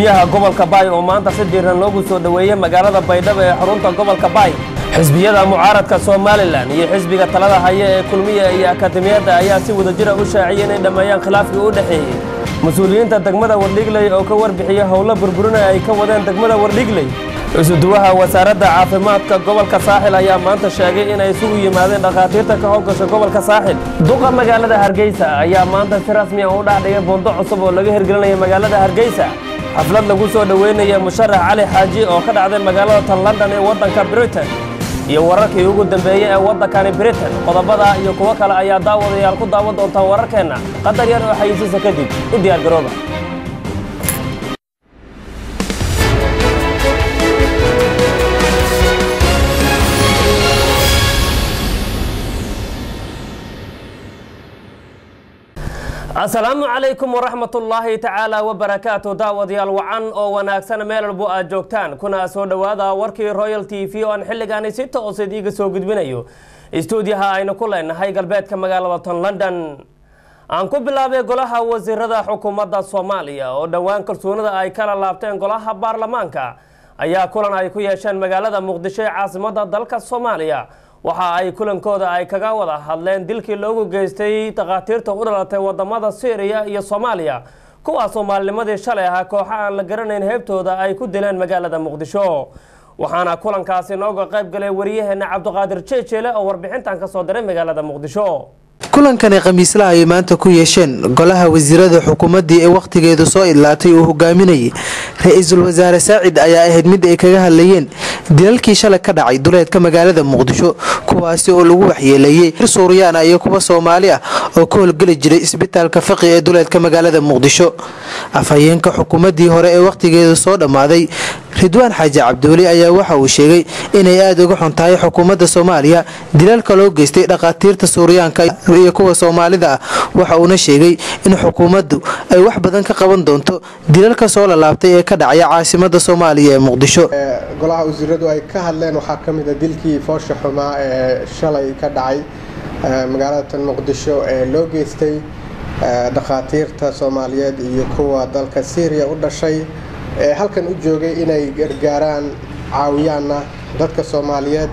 gudoomiyaha gobolka baay oo maanta si diiran loogu soo dhoweeyey magaalada baydhabo ee xarunta gobolka baay xisbiyada mucaaradka somalilan iyo xisbiga talada haya ee kulmiya iyo akademiyadda ayaa si wadajira u shaaciyey inay dhammeeyaan khilaafkii u dhexeeyey mas-uuliyiinta degmada wardhigley oo ka warbixiyey howlo burburina ay ka wadeen degmada wardhigley isuduwaha wasaaradda caafimaadka gobolka saaxil ayaa maanta sheegay inay isugu yimaadeen dhakhaatiirta ka howlgasha gobolka saaxil duqa magaalada hargeysa ayaa maanta si rasmi ah u dhexdhigay buundo cusub oo laga hirgelinaya magaalada hargeysa xaflad lagu soo dhoweynaya musharax cali xaaji oo ka dhacday magaalada tan london ee waddanka britain iyo wararkii ugu dambeeyey ee waddankani britain qodobada iyo kuwo kale ayaa daawadayaal ku daawan doontaan wararkeenna qadar yar oo xayisiisa kadib u diyaargarooba asalaamu calaykum waraxmatullaahi tacaala wabarakaatu daawadayaal wacan oo wanaagsan meel walbo aad joogtaan kuna soo dhowaada warkii royal t v oo aan xilligaani si toose iiga soo gudbinayo istuudiyaha aynu ku leenahay galbeedka magaalada ton london aan ku bilaabay golaha wasiirada xukuumadda soomaaliya oo dhowaan kalsoonida ay kala laabteen golaha baarlamaanka ayaa kulan ay ku yeesheen magaalada muqdisho ee caasimada dalka soomaaliya waxa ay kulankooda ay kaga wada hadleen dilkii loogu geystay dhakhaatiirta u dhalatay wadamada syriya iyo soomaaliya kuwaasoo maalnimadii shalay ahaa kooxo aan la garanayn heebtooda ay ku dileen magaalada muqdisho waxaana kulankaasi nooga qayb galay wariyaheena cabdiqaadir jeejeele oo warbixintan ka soo diray magaalada muqdisho kulankani khamiislaha ay maanta ku yeesheen golaha wasiirada xukuumaddii ee wakhtigeedu soo idlaatay uu hogaaminayay ra-iisul wasaare saacid ayaa ahayd mid ay kaga hadlayeen dilalkii shalay ka dhacay duleedka magaalada muqdisho kuwaasi oo lagu waxyeeleeyey hir suuryaana iyo kuwa soomaali ah oo ka howlgeli jiray isbitaalka faqi ee duleedka magaalada muqdisho afhayeenka xukuumaddii hore ee wakhtigeedu soo dhammaaday ridwaan xaaji cabdiweli ayaa waxa uu sheegay inay aada uga xun tahay xukuumadda soomaaliya dilalka loo geystay dhakhaatiirta suuryaanka iyo kuwa soomaalida ah waxa uuna sheegay in xukuumaddu ay wax badan ka qaban doonto dilalka soo lalaabtay ee ka dhacaya caasimada soomaaliya ee muqdisho golaha wasiiradu ay ka hadleen waxaa ka mid a dilkii foosha xumaa ee shalay ka dhacay magaalada tan muqdisho ee loo geystay dhakhaatiirta soomaaliyeed iyo kuwa dalka syriya u dhashay ee halkan u joogay inay gargaaraan caawiyaana dadka soomaaliyeed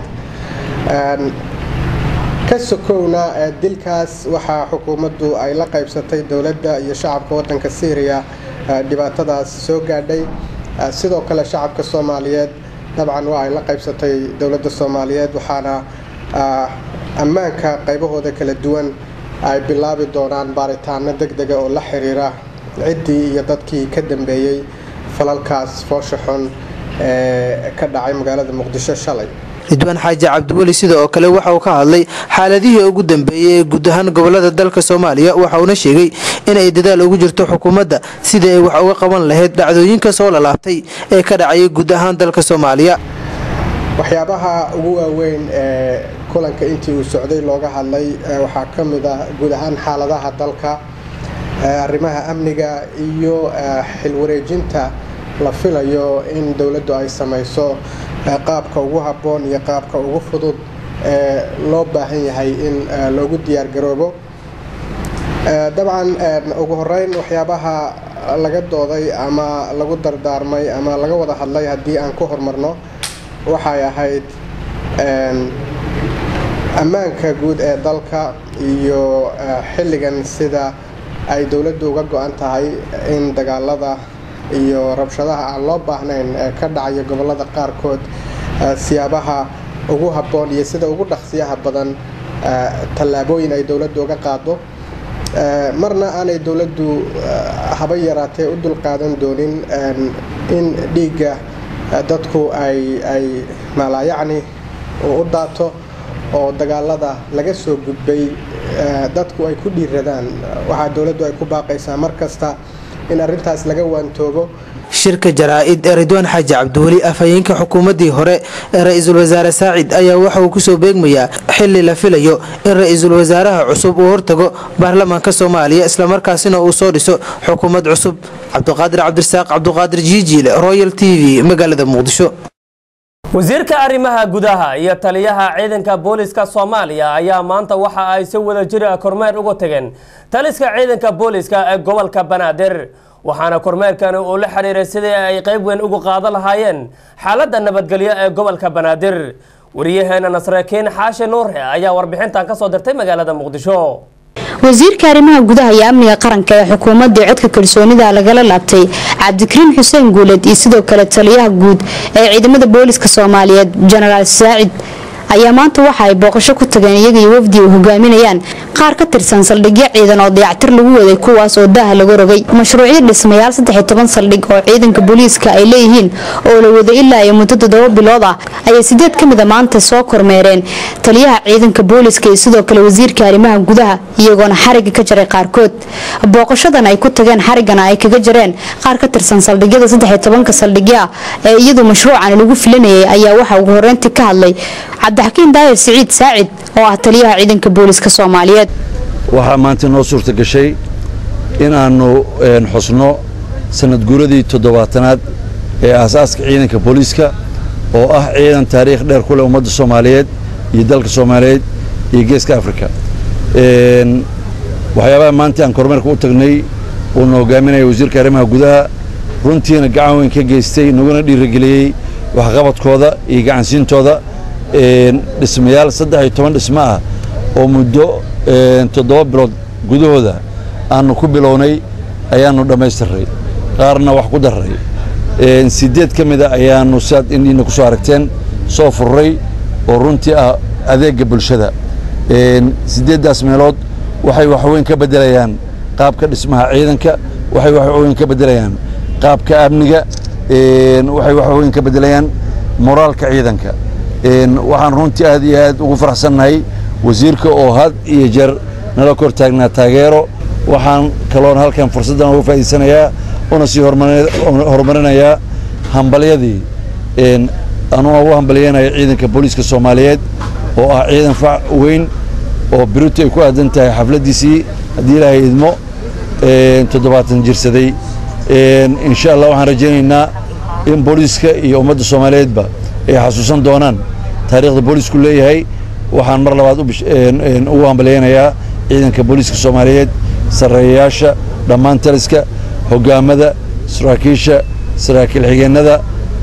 ka sokowna dilkaas waxaa xukuumaddu ay la qaybsatay dowladda iyo shacabka wadanka syriya dhibaatadaas soo gaadhay sidoo kale shacabka soomaaliyeed dabcan waa ay la qaybsatay dowladda soomaaliyeed waxaana ammaanka qaybahooda kala duwan ay bilaabi doonaan baaritaano deg dega oo la xiriira ciddii iyo dadkii ka dambeeyey falalkaas foosha xun ee ka dhacay magaalada muqdisho shalay ridwaan xaaji cabdiweli sida oo kale waxa uu ka hadlay xaaladihii ugu dambeeyey ee guud ahaan gobolada dalka soomaaliya waxa uuna sheegay inay dadaal ugu jirto xukuumadda sidii ay wax uga qaban lahayd dhacdooyinka soo lalaabtay ee ka dhacayay guud ahaan dalka soomaaliya waxyaabaha ugu waaweyn ee kulanka intii uu socday looga hadlay waxaa ka mid ah guud ahaan xaaladaha dalka arrimaha amniga iyo xilwareejinta la filayo in dowladdu ay samayso qaabka ugu habboon iyo qaabka ugu fudud ee loo baahan yahay in loogu diyaargaroobo dabcan ugu horeyn waxyaabaha laga dooday ama lagu dardaarmay ama laga wada hadlay haddii aan ku horumarno waxay ahayd ammaanka guud ee dalka iyo xilligan sida ay dowladdu uga go-an tahay in dagaalada iyo rabshadaha aan loo baahnayn ee ka dhacaya gobolada qaarkood siyaabaha ugu habboon iyo sida ugu dhaqsiyaha badan tallaabooyin ay dowladdu uga qaado marna aanay dowladdu haba yaraatee u dulqaadan doonin in dhiigga dadku ay ay maalaayacni u daato oo dagaalada laga soo gudbay dadku ay ku dhiiradaan waxaa dowladdu ay ku baaqaysaa mar kasta in arrintaas laga waantoobo shirka jaraa-id ee ridwaan xaaji cabdiweli afhayeenka xukuumaddii hore ee ra-iisul wasaare saacid ayaa waxa uu kusoo beegmayaa xili la filayo in ra-iisul wasaaraha cusub uu hortago baarlamaanka soomaaliya islamarkaasina uu soo dhiso xukuumad cusub cabdiqaadir cabdirasaaq cabdiqaadir jiijiile royal t v magaalada muqdisho wasiirka arrimaha gudaha iyo taliyaha ciidanka booliska soomaaliya ayaa maanta waxa ay si wada jira kormeer uga tageen taliska ciidanka booliska ee gobolka banaadir waxaana kormeerkani uu la xiriiray sidii ay qayb weyn uga qaadan lahaayeen xaaladda nabadgelyo ee gobolka banaadir wariyaheena nasrakiin xaashi nuure ayaa warbixintan ka soo dirtay magaalada muqdisho wasiirka arrimaha gudaha iyo amniga qaranka ee xukuumadda codka kalsoonida lagala laabtay cabdikariin xuseen guuled iyo sidoo kale taliyaha guud ee ciidamada booliska soomaaliyeed jenaraal saacid ayaa maanta waxa ay booqasho ku tageen iyaga iyo wafdi ay hogaaminayaan qaar ka tirsan saldhigyo ciidan oo dayactir lagu waday kuwaas oo daaha laga rogay mashruucyo dhismayaal saddex toban saldhig oo ciidanka booliiska ay leeyihiin oo la waday ilaa iyo muddo toddoba bilood ah ayay sideed ka mida maanta soo kormeereen taliyaha ciidanka booliiska iyo sidoo kale wasiirka arrimaha gudaha iyagoona xariga ka jaray qaarkood booqashadan ay ku tageen xarigana ay kaga jareen qaar ka tirsan saldhigyada saddex tobanka saldhigyo ah ee iyadu mashruucan lagu filanayay ayaa waxaa ugu horeyntii ka hadlay cabdixakiin daayir siciid saacid oo ah taliyaha ciidanka booliska soomaaliyeed waxaa maanta noo suurta gashay in aannu xusno sanad guuradii toddobaatanaad ee aasaaska ciidanka booliiska oo ah ciidan taariikh dheer ku leh ummadda soomaaliyeed iyo dalka soomaaliyeed iyo geeska afrika waxyaabaha maanta aan kormeerka u tagnay uuna hogaaminaya wasiirka arrimaha gudaha runtiina gacan weyn ka geystay naguna dhiirigeliyey waxqabadkooda iyo gacansiintooda dhismayaal saddex iyo toban dhismo ah oo muddo toddoba bilood gudahooda aanu ku bilownay ayaannu dhammaystiray qaarna wax ku darray siddeed ka mida ayaannu siaad indhiina ku soo aragteen soo furray oo runtii ah adeegga bulshada siddeeddaas meelood waxay waxweyn ka beddelayaan qaabka dhismaha ciidanka waxay waxweyn ka beddelayaan qaabka amniga waxay waxweyn ka beddelayaan moraalka ciidanka waxaan runtii aad iyo aad ugu faraxsannahay wasiirka oo had iyo jeer nala kor taagnaa taageero waxaan kaloon halkan fursaddan uga faa'iidsanayaa una sii horumarinayaa hambalyadii anuu ugu hambalyanaya ciidanka booliiska soomaaliyeed oo ah ciidan fac weyn oo birutu ay ku aadan tahay xafladdiisii haddii ilaahay idmo toddobaatan jirsaday insha allah waxaan rajaynaynaa in booliiska iyo ummadda soomaaliyeedba ay xasuusan doonaan taariikhda booliisku leeyahay waxaan mar labaad ugu hambalyaynayaa ciidanka booliiska soomaaliyeed sarreeyayaasha dhammaan taliska hogaamada saraakiisha saraakiil xigeennada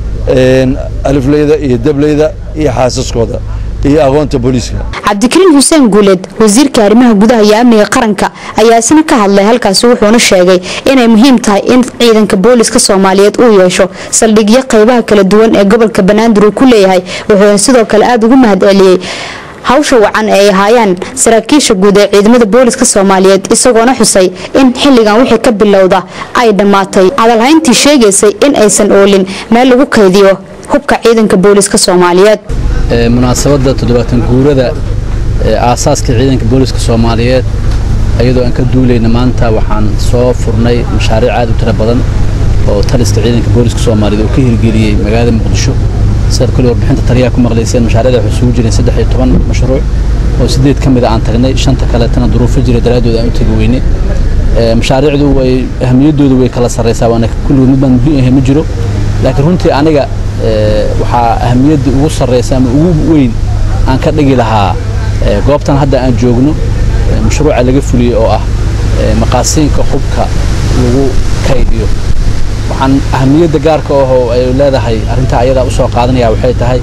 alifleyda iyo dableyda iyo xaasaskooda iyo aqoonta booliiska cabdikariin xuseen guuleed wasiirka arrimaha gudaha iyo amniga qaranka ayaa isna ka hadlay halkaasi wuxuuna sheegay inay muhiim tahay in ciidanka booliska soomaaliyeed uu yeesho saldhigyo qaybaha kala duwan ee gobolka banaadir uu ku leeyahay wuxuuna sidoo kale aada ugu mahad celiyey hawsha wacan ee ay ahaayaan saraakiisha guud ee ciidamada booliska soomaaliyeed isagoona xusay in xilligan wixii ka bilowda ay dhammaatay hadalhayntii sheegaysay in aysan oolin meel lagu kaydiyo hubka ciidanka booliska soomaaliyeed munaasabadda toddobaatan guurada aasaaska ciidanka booliska soomaaliyeed iyadoo aan ka duulayna maanta waxaan soo furnay mashaariic aad u tiro badan oo taliska ciidanka booliska soomaaliyeed oo ka hirgeliyey magaalada muqdisho sidaad kule warbixinta taliyaha ku maqlayseen mashaariicda waxay isugu jireen saddex iyo toban mashruuc oo sideed ka mid a aan tagnay shanta kaleetana duruufo jira daraaddood aan u tegi weyne mashaariicdu way ahamiyaddooda way kala sarraysaa waana kulligood mid baan muhiim ahay ma jiro laakiin runtii aniga waxaa ahamiyadda ugu sarraysa ama ugu weyn aan ka dhigi lahaa goobtan hadda aan joogno mashruuca laga fuliyey oo ah maqaasiinka hubka lagu kaydiyo waxaan ahamiyadda gaarka ahoo ay leedahay arrintaa ayadaa u soo qaadanaya waxay tahay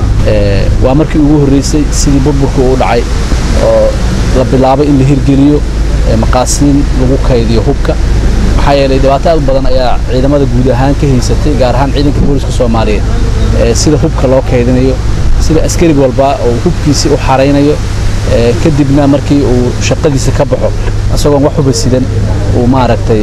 waa markii ugu horreysay sidii burburka uu dhacay oo la bilaabay in la hirgeliyo maqaasiin lagu kaydiyo hubka maxaa yeelay dhibaato aad badan ayaa ciidamada guud ahaan ka haysatay gaar ahaan ciidanka booliska soomaaliyeed sida hubka loo kaydinayo sida askari walba oo hubkiisii u xaraynayo kadibna markii uu shaqadiisa ka baxo isagoon wax huba sidan uu maaragtay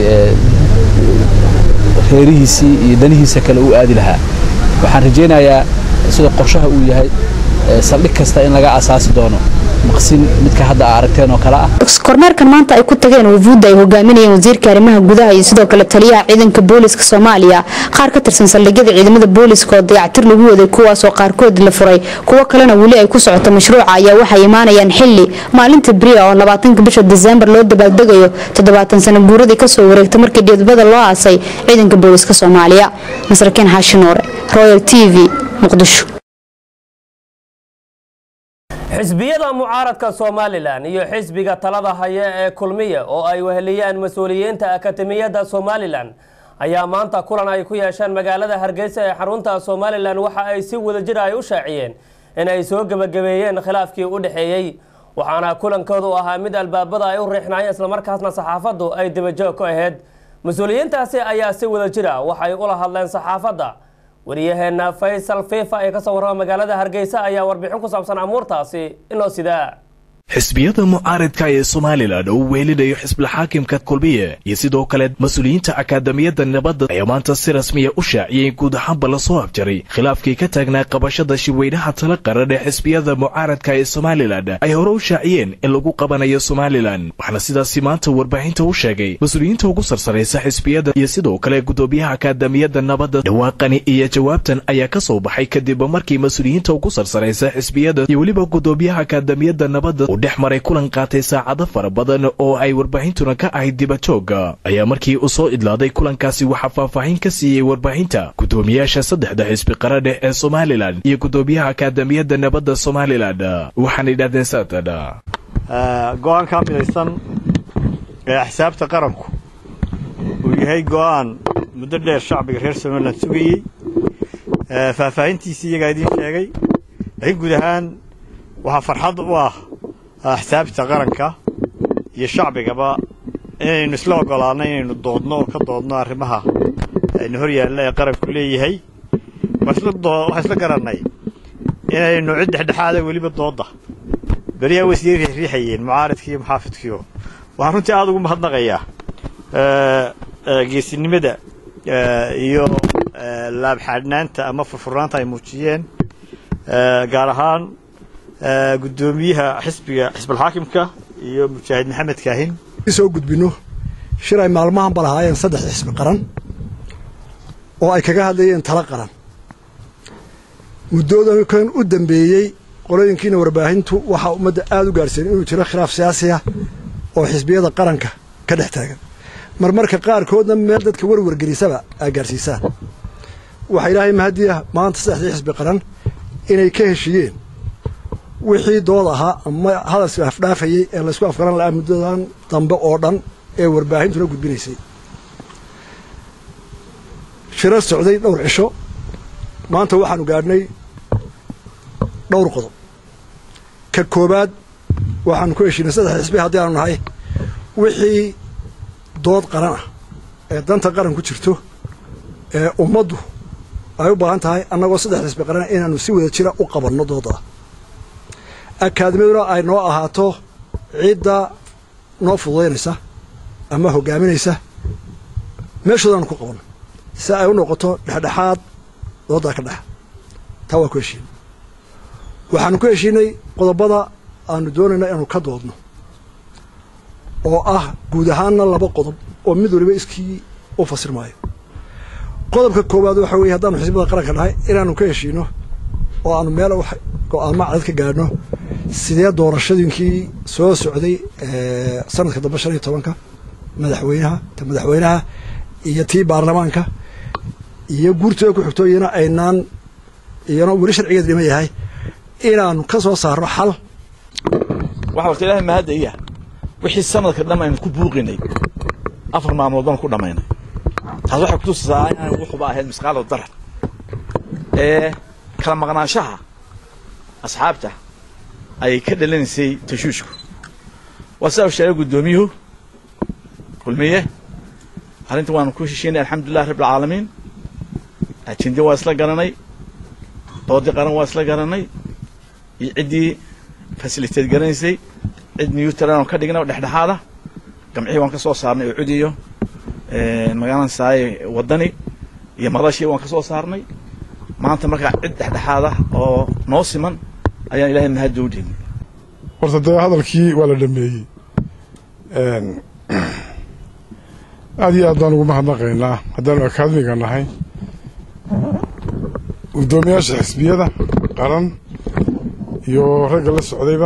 reerihiisii iyo danihiisa kale u aadi lahaa waxaan rajaynayaa sida qorshaha uu yahay saldhig kasta in laga asaasi doono maqsin midka hadda aa aragteen oo kale ah kormeerkan maanta ay ku tageen wafuudda ay hogaaminayeen wasiirka arrimaha gudaha iyo sidoo kale taliyaha ciidanka booliska soomaaliya qaar ka tirsan saldhigyada ciidamada booliska oo dayactir lagu waday kuwaasoo qaarkood la furay kuwo kalena weli ay ku socoto mashruuca ayaa waxay imaanayaan xili maalinta bria oo labaatanka bisha diseembar loo dabaaldegayo toddobaatan sano guuradii kasoo wareegta markii dhiidbada loo aasay ciidanka booliska soomaaliya masrakiin xaashi nuure royal t v muqdisho xisbiyada mucaaradka somalilan iyo xisbiga talada haya ee kulmiya oo ay weheliyaan mas-uuliyiinta akatemiyadda somalilan ayaa maanta kulan ay ku yeesheen magaalada hargeysa ee xarunta somalilan waxa ay si wadajir ay u shaaciyeen in ay soo gebagabeeyeen khilaafkii u dhexeeyey waxaana kulankoodu ahaa mid albaabada ay u riixnaayeen islamarkaasna saxaafaddu ay dabajoog ku ahayd mas-uuliyiintaasi ayaa si wadajira waxay ula hadleen saxaafadda wariyaheena faysal fifa ee kasoo warrama magaalada hargeysa ayaa warbixin ku saabsan amuurtaasi inoo sidaa xisbiyada mucaaridka ee somalilan oo u weelinayo xisbulxaakimka kulmiye iyo sidoo kale mas-uuliyiinta akaadamiyadda nabadda ayaa maanta si rasmiya u shaaciyay in guud ahaanba lasoo afjaray khilaafkii ka taagnaa qabashada shirweynaha tala qaran ee xisbiyada mucaaradka ee somalilan ay hore u shaaciyeen in lagu qabanayo somalilan waxaana sidaasi maanta warbaahinta u sheegay mas-uuliyiinta ugu sarsaraysa xisbiyada iyo sidoo kale gudoomiyaha akaadamiyadda nabadda dhawaaqani iyo jawaabtan ayaa ka soo baxay kadib markii mas-uuliyiinta ugu sarsaraysa xisbiyada iyo weliba gudoomiyaha akaadamiyadda nabadda dhex maray kulan qaatay saacado fara badan oo ay warbaahintuna ka ahayd dibajooga ayaa markii uu soo idlaaday kulankaasi waxaa faahfaahin ka siiyey warbaahinta gudoomiyaasha saddexda xisbi qaradheh ee somalilan iyo gudoomiyaha akaadamiyadda nabadda somalilan waxaana yidhahdeen saatan go-aan ka midaysan ee axsaabta qaranku uu yahay go-aan muddo dheer shacbiga reer somalilan sugayey faahfaahintiisii iyagaa idiin sheegay laakiin guud ahaan waxaa farxad u ah axsaabta qaranka iyo shacbigaba inaynu isla ogolaanno inaynu doodno oo ka doodno arrimaha aynu hor yaalla ee qaranku leeyahay waxaan isla garannay inaynu cid dhexdhexaada weliba doodda beriyaa way isii riixriixayeen mucaaridkiiyo muxaafidkiio waxaan runtii aada ugu mahadnaqayaa geesinimada iyo laabxaadhnaanta ama furfurnaanta ay muujiyeen gaar ahaan gudoomiyaha xisbiga xisbulxaakimka iyo mujaahid maxamed kaahin soo gudbinno shir ay maalmahan ba lahaayeen saddex xisbi qaran oo ay kaga hadlayeen tala qaran muddoodankan u dambeeyey qolooyinkiina warbaahintu waxaa ummadda aada u gaarhsiin inuu jiro khilaaf siyaasi ah oo xisbiyada qaranka ka dhex taagan marmarka qaarkoodna meel dadka warwargelisaba aa gaarsiisaan waxaa ilaahay mahadiya maanta saddexdii xisbi qaran inay ka heshiiyeen wixii dood ahaa ama hadalsi afdhaafayey ee laysku afgaran lahaa muddadan dambe oo dhan ee warbaahintuna gudbinaysay shirar socday dhowr cisho maanta waxaanu gaadhnay dhowr qodob ka koowaad waxaanu ku heshiinay saddex xisbi haddii aanu nahay wixii dood qaran ah ee danta qaran ku jirto ee ummaddu ay u baahan tahay annagoo saddex xisbi qaran inaanu si wada jira u qabanno dooda akaadimiyaduna ay noo ahaato cidda noo fududaynaysa ama hogaaminaysa meeshoodaanu ku qabanno si ay u noqoto dhexdhexaad dooddaa ka dhexa taa waa ku heshiinay waxaanu ku heshiinay qodobada aanu doonayna inaanu ka doodno oo ah guud ahaanna laba qodob oo mid waliba iskii u fasir maayo qodobka koowaad waxa weeye haddaanu xisbada qaranka nahay inaanu ka heshiino oo aanu meel go-aanma cadad ka gaadhno sidee doorashadiinkii soo socday sanadka dambe shan iyo tobanka madaxweynaha ta madaxweynaha iyo tii baarlamaanka iyo guurtooda ku xigto iyana aynaan iyana weli sharcigeed dhiman yahay inaanu ka soo saarno xal waxa horta ilaahay mahadaya wixii sanadka dhan aynu ku buuqinay afar maalmood baan ku dhammaynay taas waxay kutusisaa inaan wuxuba ahayd misqaalo darar ee kala maqnaanshaha asxaabta ayay ka dhalanaysay tashuushku waa sidaa u sheegay guddoomiyuhu kulmiye arrinta waanu ku heshiinay alxamdulilah rabb alcaalamiin ajinde waa isla garanay doodii qaran waa isla garanay iyo ciddii fasiliteed garanaysay cid newtran oo ka dhigna oo dhexdhexaada gamcihii waan ka soo saarnay oo cudiyo magaalada saaye waddani iyo madashii waan ka soo saarnay maanta markaa cid dhexdhexaada oo noo siman ayaan ilahay mahadda u dhiibnay horta dee hadalkii waa la dhameeyey aad iyo aad baan ugu mahadnaqaynaa haddaanu akaademiga nahay guddoomiyaasha xisbiyada qaran iyo ragga la socdayba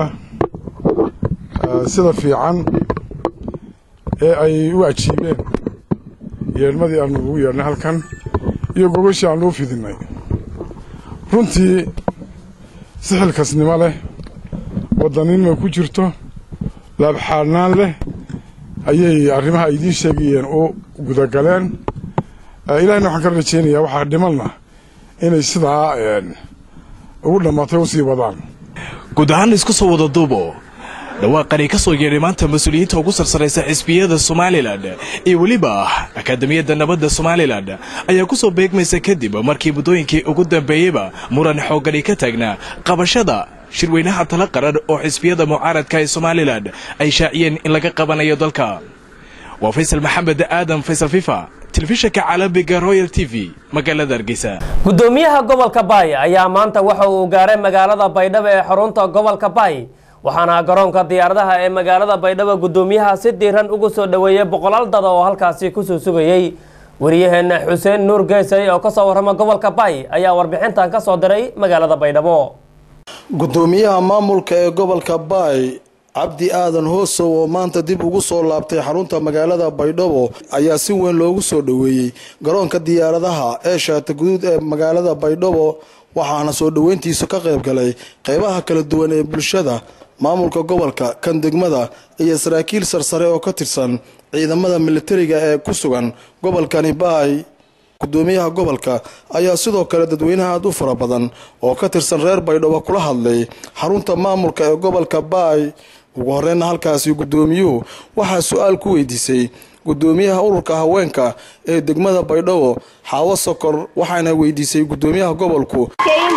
sida fiican ee ay u ajiibeen yeedhmadii aanu ugu yeedhnay halkan iyo gogashii aanu u fidinay runtii si xilkasnimo leh waddaninima ku jirto laabxaadnaan leh ayay arrimaha idiin sheegayeen u gudagaleen ilahina waxaan ka rajaynayaa waxaa dhimanna inay sidaa ugu dhammaatay u sii wadaan guud ahaan isku soo wada duubo dhawaaqani ka soo yeedhay maanta mas-uuliyiinta ugu sarsaraysa xisbiyada somalilan iyo weliba akaadamiyadda nabadda somalilan ayaa ku soo beegmaysa kadib markii muddooyinkii ugu dambeeyeyba muran xooggani ka taagnaa qabashada shirweynaha tala qaran oo xisbiyada mucaaradka ee somalilan ay shaaciyeen in laga qabanayo dalka waa faysal maxamed aadan faysal fifa telefishanka caalamiga royal t v magaalada hargeysa gudoomiyaha gobolka baay ayaa maanta waxa uu gaaray magaalada baydhabo ee xarunta gobolka baay waxaana garoonka diyaaradaha ee magaalada baydhabo gudoomiyaha si diiran ugu soo dhoweeyey boqolaal dada oo halkaasi kusoo sugayey wariyaheena xuseen nuur geesay oo kasoo warrama gobolka baay ayaa warbixintan ka soo diray magaalada baydhabo gudoomiyaha maamulka ee gobolka baay cabdi aadan hoosow oo maanta dib ugu soo laabtay xarunta magaalada baydhabo ayaa si weyn loogu soo dhoweeyey garoonka diyaaradaha ee shaata guduud ee magaalada baydhabo waxaana soo dhoweyntiisu ka qayb galay qeybaha kala duwan ee bulshada maamulka gobolka kan degmada iyo saraakiil sarsare oo ka tirsan ciidamada militariga ee ku sugan gobolkani baay gudoomiyaha gobolka ayaa sidoo kale dadweynaha aad u fara badan oo ka tirsan reer baydhabo kula hadlay xarunta maamulka ee gobolka baay ugu horeyna halkaasi gudoomiyuhu waxaa su-aal ku weydiisay gudoomiyaha ururka haweenka ee degmada baydhabo xaawo sokor waxaana weydiisay gudoomiyaha gobolku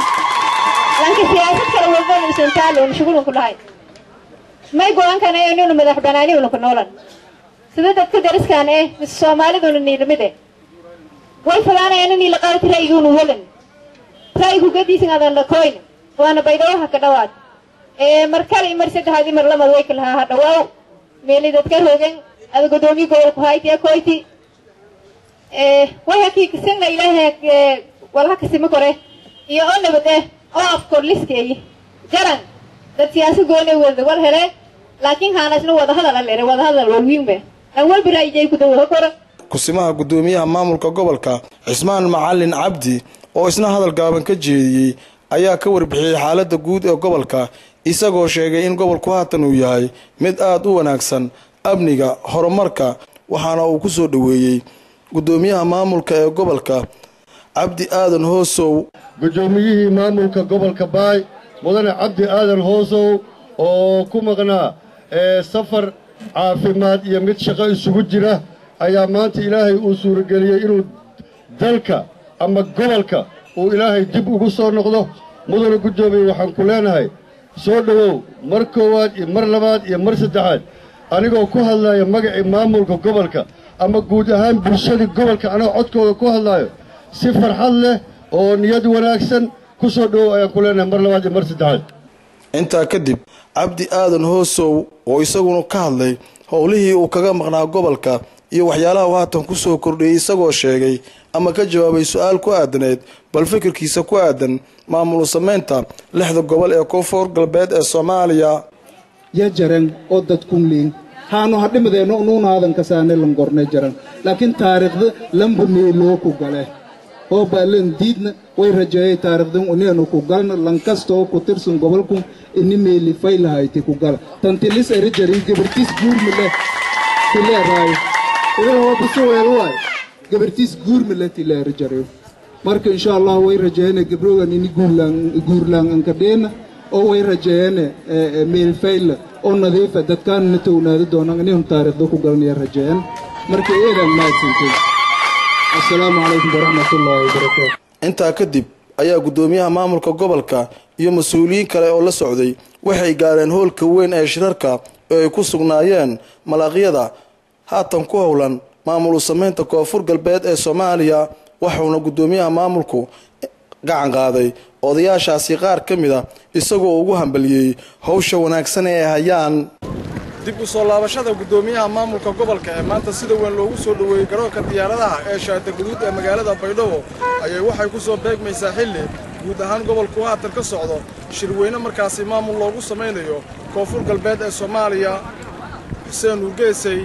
may go-aankana ninu madax banaanihuna ku noolan sida dadka dariskaan eh mise soomaaliduna niilamide way falaanayaan inii la qaadati ra'yiguunu walan ra'yigu gadiisan adan lakoyn waana baydhawaha ka dhawaad ee mar kale mar saddexaad imar lamad way kalahaa ha dhawaaw meeli dadka rogan ada gudoomiye gobolku haytiya koyti way hakiikisina ilaahay walha kasimi kore iyo oo nabad eh oo afkor liskeeyi jaran dad siyaasa goone wada wal hele laakiin haanasna wadahadal alere wadahadal walwiinbe aan walba ra'yijay ku dawaho koro kusimaha gudoomiyaha maamulka gobolka cismaan macalin cabdi oo isna hadal gaaban ka jeediyey ayaa ka warbixiyey xaalada guud ee gobolka isagoo sheegay in gobolku haatan uu yahay mid aada u wanaagsan amniga horumarka waxaana uu ku soo dhoweeyey gudoomiyaha maamulka ee gobolka cabdi aadan hoosow gudoomiyihii maamulka gobolka baay mudane cabdi aadan hoosow oo ku maqnaa ee safar caafimaad iyo mid shaqo isugu jira ayaa maanta ilaahay uu suurageliyey inuu dalka ama gobolka uu ilaahay dib ugu soo noqdo mudane guddoomiye waxaan ku leenahay soo dhowow mar koowaad iyo mar labaad iyo mar saddexaad anigoo ku hadlaya magacii maamulka gobolka ama guud ahaan bulshadii gobolka anagoo codkooda ku hadlaayo si farxad leh oo niyad wanaagsan ku soo dhowow ayaan ku leenahay mar labaad iyo mar saddexaad intaa kadib cabdi aadan hoosow oo isaguna ka hadlay howlihii uu kaga maqnaa gobolka iyo waxyaalaha uu haatan ku soo kordhiyey isagoo sheegay ama ka jawaabay su-aal ku aadaneed bal fikirkiisa ku aadan maamul samaynta lixda gobol ee koonfur galbeed ee soomaaliya ya jaran oo dadkunliin haanu hadhimadeenno unuunaadan kasaane langorne jaran laakiin taariikhda lamba meeloo ku gale oo baalan diidna way rajeeyay taariikhdan uneenu ku galna lankastoo ku tirsan gobolkun ini meeli faylahayti ku gala tantilis eri jarin gabartiis guurmile tileeraayo idaho bisuweelwaay gabartiis guurmile tileeri jarayo marka insha allah way rajeeyane gabrogan ini guurlaan ankadheena oo way rajeeyane meel fayla oo nadiifa dadkaanna townaadi doonaan inaynu taariikhda ku galanaya rajeeyan marka eedaan mahadsantay assalaamu calaykum waraxmatullaahi wabarakaatu intaa kadib ayaa gudoomiyaha maamulka gobolka iyo mas-uuliyiin kale oo la socday waxay gaareen hoolka weyn ee shirarka oo ay ku sugnaayeen malaaqyada haatan ku howlan maamul samaynta koonfur galbeed ee soomaaliya waxuuna gudoomiyaha maamulku gacan qaaday odayaashaasi qaar ka mid a isagoo ugu hambaliyey howsha wanaagsan ee ay hayaan dib u soo laabashada gudoomiyaha maamulka gobolka ee maanta sida weyn loogu soo dhoweeyey garoonka diyaaradaha ee shaata guduud ee magaalada baydhabo ayay waxay ku soo beegmaysaa xilli guud ahaan gobolku haatan ka socdo shirweyne markaasi maamul loogu samaynayo koonfur galbeed ee soomaaliya xuseen urgeesay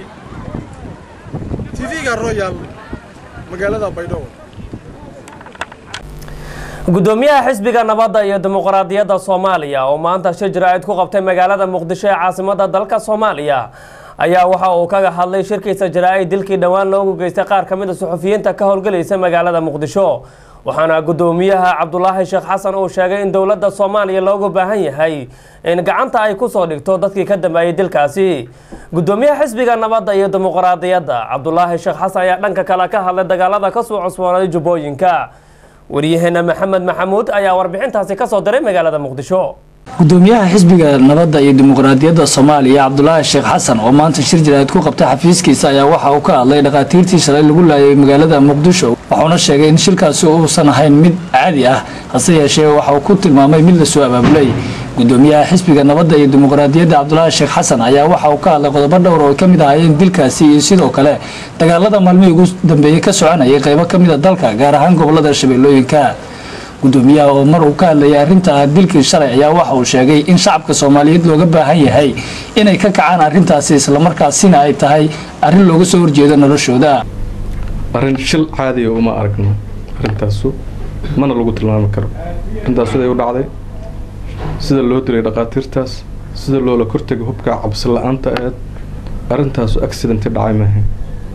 tv-ga royal magaalada baydhabo gudoomiyaha xisbiga nabadda iyo dimuqraadiyadda soomaaliya oo maanta shir jaraa'id ku qabtay magaalada muqdisho ee caasimada dalka soomaaliya ayaa waxa uu kaga hadlay shirkiisa jaraa'id dilkii dhowaan loogu geystay qaar ka mid a suxufiyiinta ka howlgelaysa magaalada muqdisho waxaana gudoomiyaha cabdulaahi sheekh xasan uu sheegay in dowladda soomaaliya loogu baahan yahay in gacanta ay kusoo dhigto dadkii ka dambeeyey dilkaasi gudoomiyaha xisbiga nabadda iyo dimuqraadiyadda cabdulaahi sheekh xasan ayaa dhanka kale ka hadlay dagaalada kasoo cusboonay jubbooyinka waryaheena maxamed maxamuud ayaa warbixintaasi kasoo diray magaalada muqdisho gudoomiyaha xisbiga nabadda iyo dimuqraadiyadda soomaaliya cabdulaahi sheekh xasan oo maanta shir jaraa'id ku qabtay xafiiskiisa ayaa waxa uu ka hadlay dhakhaatiirtii shalay lagu laayay magaalada muqdisho wuxuuna sheegay in shilkaasi uusan ahayn mid caadi ah hase yeeshee waxa uu ku tilmaamay mid lasoo abaabulay gudoomiyaha xisbiga nabadda iyo dimuqraadiyadda cabdulaahi sheekh xasan ayaa waxa uu ka hadlay qodobo dhowr oo ay ka mid ahaayeen dilkaasi iyo sidoo kale dagaalada maalmihii ugu dambeeyey ka soconayay qaybo ka mid a dalka gaar ahaan gobolada shabeellooyinka gudoomiyaha oo mar uu ka hadlayay arrinta dilkii shalay ayaa waxa uu sheegay in shacabka soomaaliyeed looga baahan yahay inay ka kacaan arrintaasi islamarkaasina ay tahay arrin looga soo horjeedo noloshooda arrin shil caadiya uma aragno arrintaasu mana lagu tilmaami karo arrintaas siday u dhacday sida loo dilay dhakhaatiirtaas sida loola kortegay hubka cabsi la-aanta aheed arrintaasu accidenti dhacay maahayn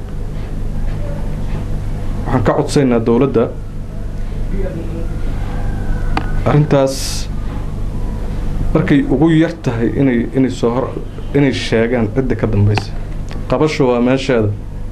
waxaan ka codsaynaa dowladda arrintaas markay ugu yar tahay inay inay soo hor inay sheegaan cidda ka dambaysa qabasho waa meesheeda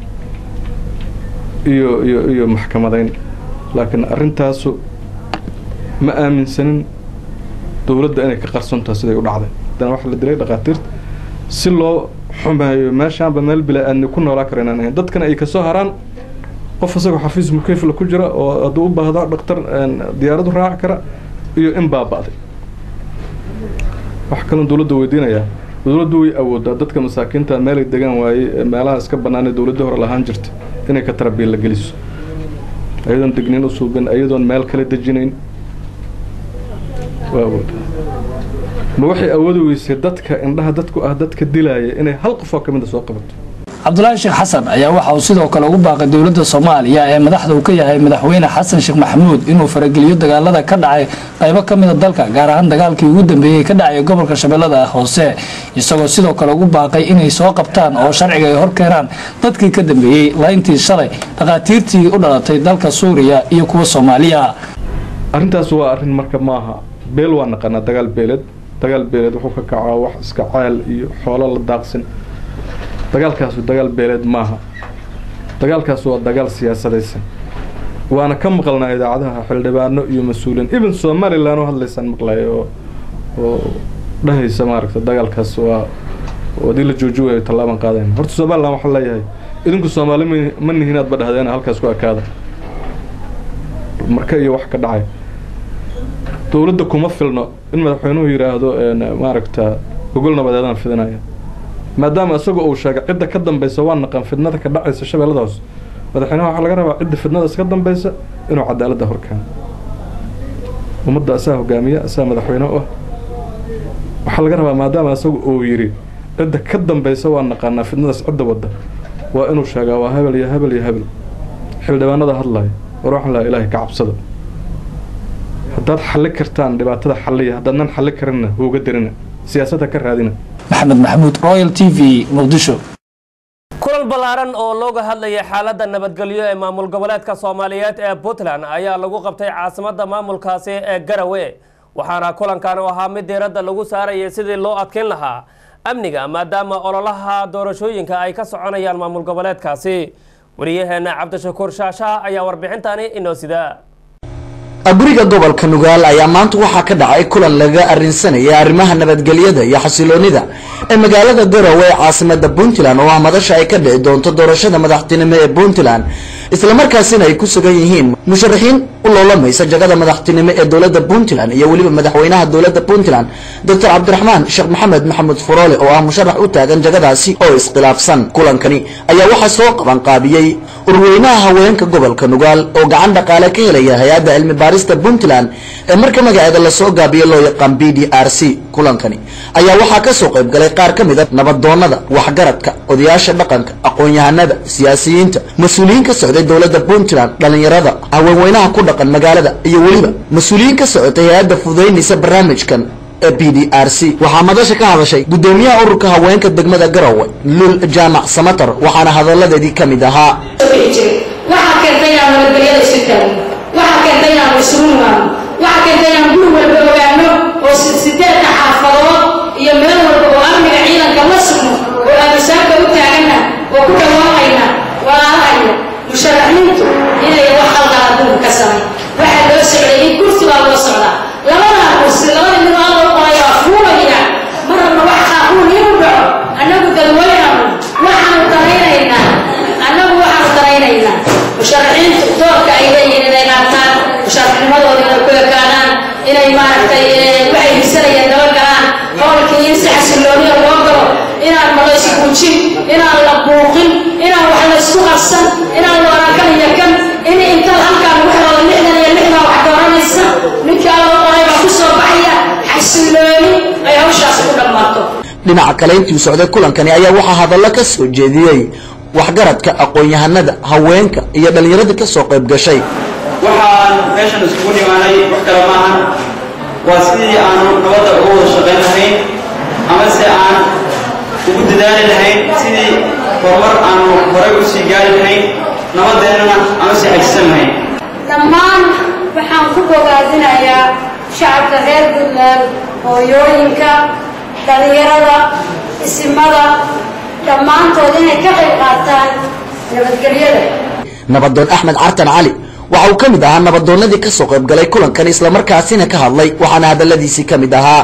iyo iyo iyo maxkamadayn laakiin arrintaasu ma aaminsanin dowladda inay ka qarsantaha siday u dhacday haddana waxaa la dilay dhakhaatiirta si loo xumeeyo meeshaanba meel bila aadni ku noolaa kara inaan ahayn dadkana ay kasoo haraan qof isagoo xafiis mukeyfla ku jira oo hadduu u baahdo dhaktar diyaaradu raaci kara iyo in baaba'day wax kaloon dowladda weydiinayaa dowladdu way awoodaa dadka masaakiinta meelay degaan waayey meelaha iska bannaanee dowladda hore lahaan jirta inay ka tarabiilla geliso ayadoon degniin u suubin ayadoon meel kala dejinayn waa awoodaa ma waxay awoodi weysay dadka indhaha dadku ah dadka dilaaya inay hal qofoo ka mida soo qabato cabdulaahi sheekh xasan ayaa waxa uu sidoo kale ugu baaqay dowladda soomaaliya ee madaxda uu ka yahay madaxweyne xasan sheekh maxamuud inuu farageliyo dagaalada ka dhacay qaybo ka mida dalka gaar ahaan dagaalkii ugu dambeeyey ka dhacay gobolka shabeellada hoose isagoo sidoo kale ugu baaqay inay soo qabtaan oo sharciga ay hor keenaan dadkii ka dambeeyey layntii shalay dhakhaatiirtii u dhalatay dalka suuriya iyo kuwa soomaaliya arrintaas waa arrin marka maaha beel waa naqanaa dagaal beeleed dagaal beeleed wuxuu ka kacaa wax iska ceel iyo xoolo la daaqsin dagaalkaasu dagaal beeleed maaha dagaalkaas waa dagaal siyaasadaysan waana ka maqalnaa idaacadaha xildhibaano iyo mas-uuliin even somalilan oo hadlaysaan maqlaya oo oo dhahaysa maaragta dagaalkaas waa haddii la jooji waayo tallaaban qaadayn horta somalilan waxaa leeyahay idinku soomaali ma nihiin aad ba dhahdeena halkaas ku ekaada marka iyo wax ka dhacay dowladda kuma filno in madaxweynuhu yidhaahdo maaragta gogol nabadeedaan fidinaya maadaama isaga uu sheegay cidda ka dambaysa waa naqan fidnada ka dhacaysa shabeellada hoose madaxweynaha waxaa laga rabaa cidda fidnadaas ka dambaysa inuu cadaaladda horkeeno ummadda asaa hogaamiya asaa madaxweyne u ah waxaa laga rabaa maadaama isaga uu yidhi cidda ka dambaysa waa naqaanaa fidnadaas cidda wadda waa inuu sheegaa waa hebel iyo hebel iyo hebel xildhibaanada hadlaya war waxaan lahaa ilaahay ka cabsada haddaad xalli kartaan dhibaatada xalliya haddaadnan xalli karinna huuga dirina siyaasadda ka raadina maxamed maxamuud royal t v muqdisho kulan ballaaran oo looga hadlayay xaaladda nabadgelyo ee maamul goboleedka soomaaliyeed ee puntland ayaa lagu qabtay caasimadda maamulkaasi ee garawe waxaana kulankan u ahaa mid diiradda lagu saarayay sidii loo adkeyn lahaa amniga maadaama ololaha doorashooyinka ay ka soconayaan maamul goboleedkaasi wariyaheena cabdishakuur shaashaha ayaa warbixintani inoo sidaa guriga gobolka nugaal ayaa maanta waxaa ka dhacay kulan laga arrinsanaya arrimaha nabadgelyada iyo xasiloonida ee magaalada garowe ee caasimada puntland oo ah madasha ay ka dhici doonto doorashada madaxtinimo ee puntland islamarkaasina ay ku sugan yihiin musharaxiin u loolamaysa jagada madaxtinimo ee dowladda puntland iyo weliba madaxweynaha dowladda puntland doctor cabdiraxmaan sheekh maxamed maxamuud furoole oo ah musharax u taagan jagadaasi oo iskhilaafsan kulankani ayaa waxaa soo qaban qaabiyey urweynaha haweenka gobolka nugaal oo gacan dhaqaale ka helaya hay-adda cilmi baarista puntland ee marka magaceeda lasoo gaabiyo loo yaqaan b d r c kulankani ayaa waxaa kasoo qayb galay qaar ka mid a nabadoonnada waxgaradka odayaasha dhaqanka aqoon-yahanada siyaasiyiinta mas-uuliyiin ka socday dowladda puntland dhallinyarada haweenweynaha ku dhaqan magaalada iyo weliba mas-uuliyiin ka socotay hay-adda fududaynaysa barnaamijkan ee b d r c waxaa madasha ka hadashay guddoomiyaha ururka haweenka degmada garowe lul jaamac samatar waxaana hadalladeedii ka mid ahaa waxaa keentay inaan nabadgelyada isu taagno waxaa keentay inaan isugu nimaano waxaa keentay inaan guri walba ogaano oo sideedka xaafadood iyo meel walba oo amniga ciidanka la sugno oo aamusaanka u taagana oo ku dhawaaqayna walaalahaya musharaxiintu inay wax halka adduunka ka samay waxaa loo socday in kursi baa loo socdaa labadaa kursi labada mid alla u qoray waa fuulaya marnaba wax qaaquun inuu dhaco annagu dadweynaanu waxaanu daraynaynaa annagu waxaanu daraynaynaa musharaxiintu doorka ay leeyihiin inay qaataan musharaxnimadooda inay ku ekaanaan inay maaragtay waxay hisanayeen daba galaan howlkii in si xasilooniya loo galo inaan malays guujin inaan la buuqin inaan wax la isku qarsan inaan la warakan iyo kan in inta halkaan lagu xiroodo lixdan iyo lixdan wax dooranaysa ninkii alla u qoray baa ku soo baxaya xasilooni ay hawshaasi ku dhammaato dhinaca kale intii socday kulankani ayaa waxaa hadallo ka soo jeediyey waxgaradka aqoon-yahanada haweenka iyo dhallinyarada ka soo qayb gashay waxaan meeshan iskugu nimaanay wax kale maahan waa sidii aanu nabadda uga wada shaqayn lahayn ama se aan ugu dadaali lahayn sidii horumar aanu horay u sii gaari lahayn nabadeennana ama sii xajisan lahayn dhammaan waxaan ku bogaadinayaa shacabka reer puntland hooyooyinka dhallinyarada isimada dhammaantood inay ka qayb qaataan nabadgelyada nabadoon axmed cartan cali waxa uu ka mid ahaa nabadoonnadii ka soo qayb galay kulankan islamarkaasina ka hadlay waxaana hadalladiisii ka mid ahaa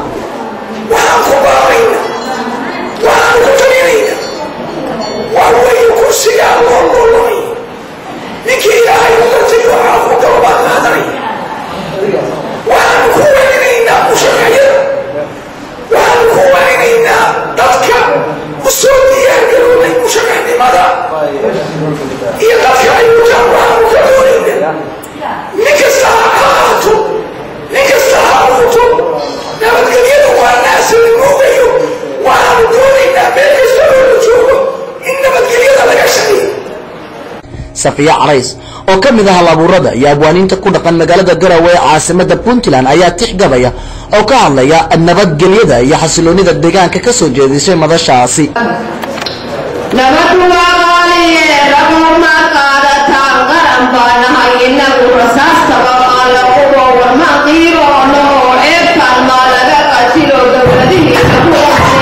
kursigaa loo lulumay ninkii ilaahay umartay waxaa ku galbaa qaadanaya waxaanu ku weynaynaa musharacyada waxaanu ku weynaynaa dadka u soo diyaargaroobay musharaxnimada iyo dadka ay wataan waxaanu ka doonaynaa nin kasta ha ahaato nin kasta ha abuurto nabadgelyada waa naasa la moogayo waxaanu doonaynaa meel kasta oo la joogo in nabadgelyada laga shaqeeyo safiya carays oo ka mid ah halabuurada iyo abwaaniinta ku dhaqan magaalada garowe ee caasimada puntland ayaa tix gabaya oo ka hadlaya nabadgelyada iyo xasiloonida deegaanka ka soo jeedisay madashaasi nabadu waa qaaliye raguma qaadataan qaran baa nahay inagu rasaastaba maa laqubo warma qiiroono oo ceebtaan maa laga qatilo dowladihiisa ku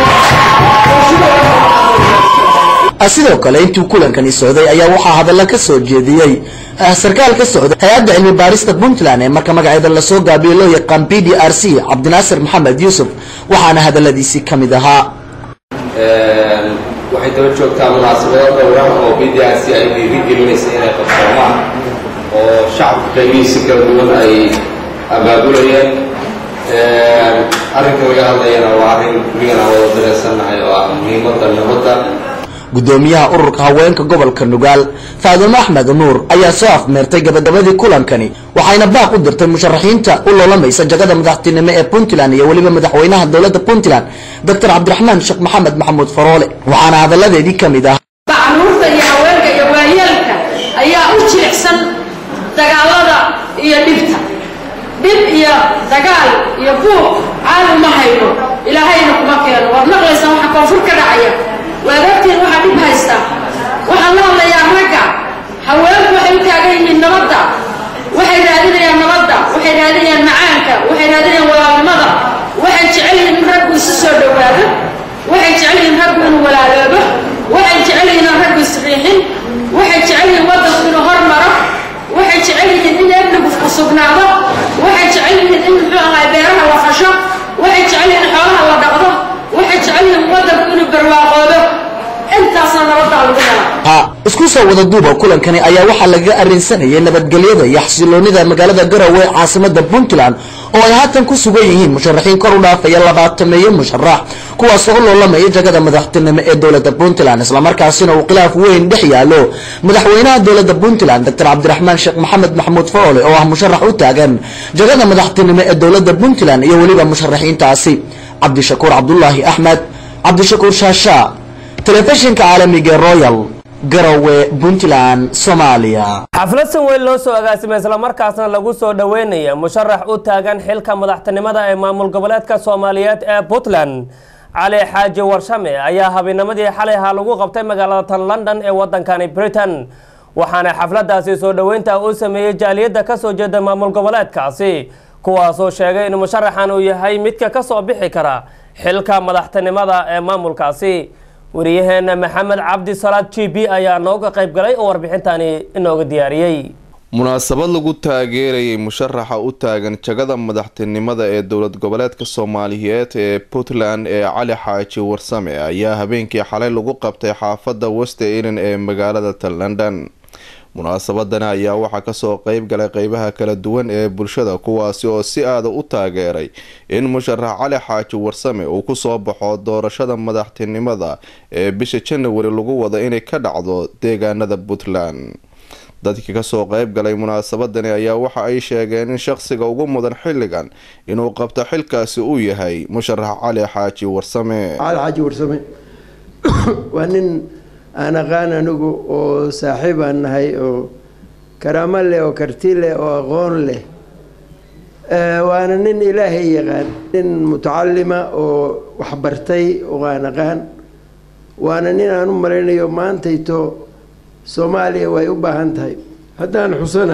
sidoo kale intuu kulankani socday ayaa waxaa hadalla ka soo jeediyey sarkaal ka socday hay-adda cilmi baarista puntland ee marka magaceeda lasoo gaabiyo loo yaqaan b d r c cabdinaasir maxamed yuusuf waxaana hadalladiisii ka mid ahaa waxay daba joogtaa munaasabado dhowra oo b d r c ay dhiirigelinaysa inay qabsoomaan oo shacabka qaybihiisi kala duwan ay abaabulayeen arrinka laga hadlayana waa arrin kuligana wada dareensannahay oo ah muhiimadda nabadda gudoomiyaha ururka haweenka gobolka nugaal faadumo axmed nuur ayaa soo afmeertay gabagabadii kulankani waxayna baaq u dirtay musharaxiinta u loolamaysa jagada madaxtinimo ee puntland iyo weliba madaxweynaha dowladda puntland doctor cabdiraxmaan sheekh maxamed maxamuud faroole waxaana hadalladeedii ka mid ah macnuurta iyo haweenka iyo waayeelka ayaa u jilicsan dagaalada iyo dhibta dhib iyo dagaal iyo buuq caali ma hayno ilaahayna kuma keeno waad maqlaysaa waxa koonfur ka dhacaya waad ogtiin waxaa dhib haysta waxaan la hadlayaa ragga haweenku waxay u taagan yihiin nabadda waxay raadinayaan nabadda waxay raadinayaan macaanka waxay raadinayaan walaalnimada waxay jecel yihiin in raggu isu soo dhowaado waxay jecel yihiin raggu inuu walaaloobo waxay jecel yihiin in raggu isriixin waxay jecel yihiin waddanku inuu hormaro waxay jecel yihiin in amnigu sugnaado waxay jecel yihiin in muxuu ahaa beeraha la fasho waxay jecel yihiin in xoolaha la dhaqdo waxay jecel yihiin waddanku inuu barwaaqoodo intaasna nabaddaa lagu helaa ha isku soo wada duuba kulankani ayaa waxaa lagaga arrinsanayay nabadgelyada iyo xasiloonida magaalada garowe ee caasimada puntland oo ay haatan ku sugan yihiin musharaxiin kor u dhaafaya labaatameeyo musharax kuwaasoo u loolamaya jagada madaxtinimo ee dowladda puntland islamarkaasina uu khilaaf weyn dhex yaalo madaxweynaha dowladda puntland doctor cabdiraxmaan sheekh maxamed maxamuud faroole oo ah musharax u taagan jagada madaxtinimo ee dowladda puntland iyo weliba musharaxiintaasi cabdishakuur cabdulaahi axmed cabdishakuur shaashaa telefishinka caalamiga royal garowe puntland soomaaliya xaflad san weyn loo soo agaasimay islamarkaasna lagu soo dhoweynaya musharax u taagan xilka madaxtinimada ee maamul goboleedka soomaaliyeed ee puntland cali xaaji warshame ayaa habeennimadii xalay ahaa lagu qabtay magaalada tan london ee wadankani britain waxaana xafladaasi soo dhoweynta u sameeyey jaaliyadda kasoo jeeda maamul goboleedkaasi kuwaasoo sheegay in musharaxan uu yahay midka kasoo bixi kara xilka madaxtinimada ee maamulkaasi wariyaheena maxamed cabdi salaad g b ayaa nooga qayb galay oo warbixintani inooga diyaariyey munaasabad lagu taageerayay musharaxa u taagan jagada madaxtinimada ee dowlad goboleedka soomaaliyeed ee puntland ee cali xaaji warsame ayaa habeenkii xalay lagu qabtay xaafadda west elen ee magaalada tan london munaasabadani ayaa waxaa kasoo qeyb galay qeybaha kala duwan ee bulshada kuwaasi oo si aada u taageeray in musharax cali xaaji warsame uu kusoo baxo doorashada madaxtinimada ee bisha janawari lagu wado inay ka dhacdo deegaanada puntland dadkii kasoo qeyb galay munaasabadani ayaa waxa ay sheegeen in shaqsiga ugu mudan xilligan inuu qabto xilkaasi uu yahay musharax cali xaaji warsame cali xaaji warsame waa nin aan aqaan anigu oo saaxiib aan nahay oo karaamo leh oo karti leh oo aqoon leh waana nin ilaahay yaqaan nin mutacalima oo waxbartay oo aan aqaan waana nin aan u malaynayo maantayto soomaaliya way u baahan tahay haddaan xusana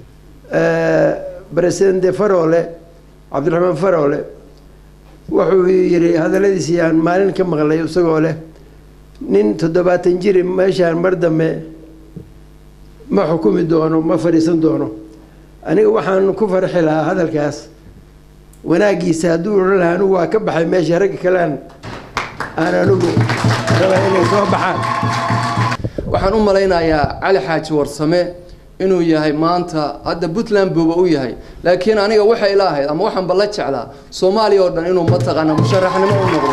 presidente farole cabdiraxmaan farole wuxuu yidhi hadalladiisii aan maalin ka maqlay isagoo leh nin toddobaatan jiri meeshaan mar dambe ma xukumi doono ma fadhiisan doono aniga waxaan ku farxi lahaa hadalkaas wanaagiisa hadduu odhan lahaa anigu waa ka baxay meesha ragga kalean aan anigu rabaa inay soo baxaan waxaan u malaynayaa cali xaaji warsame inuu yahay maanta hadda puntland buuba u yahay laakiin aniga waxay ila ahayd ama waxaan balla jeclaa soomaaliya oo dhan inuu mataqaana musharaxnimo u noqdo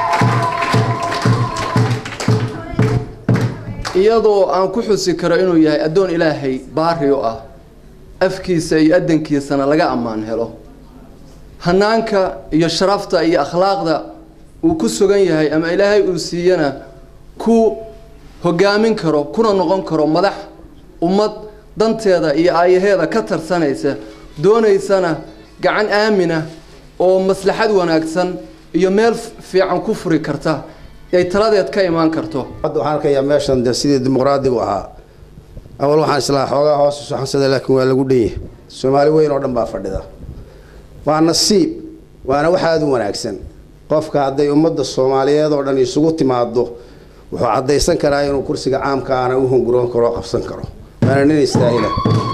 iyadoo aan ku xusi karo inuu yahay addoon ilaahay baari o ah afkiisa iyo adankiisana laga ammaan helo hanaanka iyo sharafta iyo akhlaaqda uu ku sugan yahay ama ilaahay uu siiyana ku hogaamin karo kuna noqon karo madax ummad danteeda iyo aayaheeda ka tarsanaysa doonaysana gacan aamina oo maslaxad wanaagsan iyo meel fiican ku furi karta ay taladeed ka imaan karto hadda waxaan arkayaa meeshan de sidii dimuqraadigu ahaa awal waxaan islaa xoogaa hoos isu xansada laakiin waa lagu dhanyahay soomaali weyn oo dhan baa fadhida waa nasiib waana wax aada u wanaagsan qofka hadday ummadda soomaaliyeed oo dhan isugu timaado wuxuu caddaysan karaa inuu kursiga caamka aana u hunguroon karo oo qabsan karo waana nin istaahila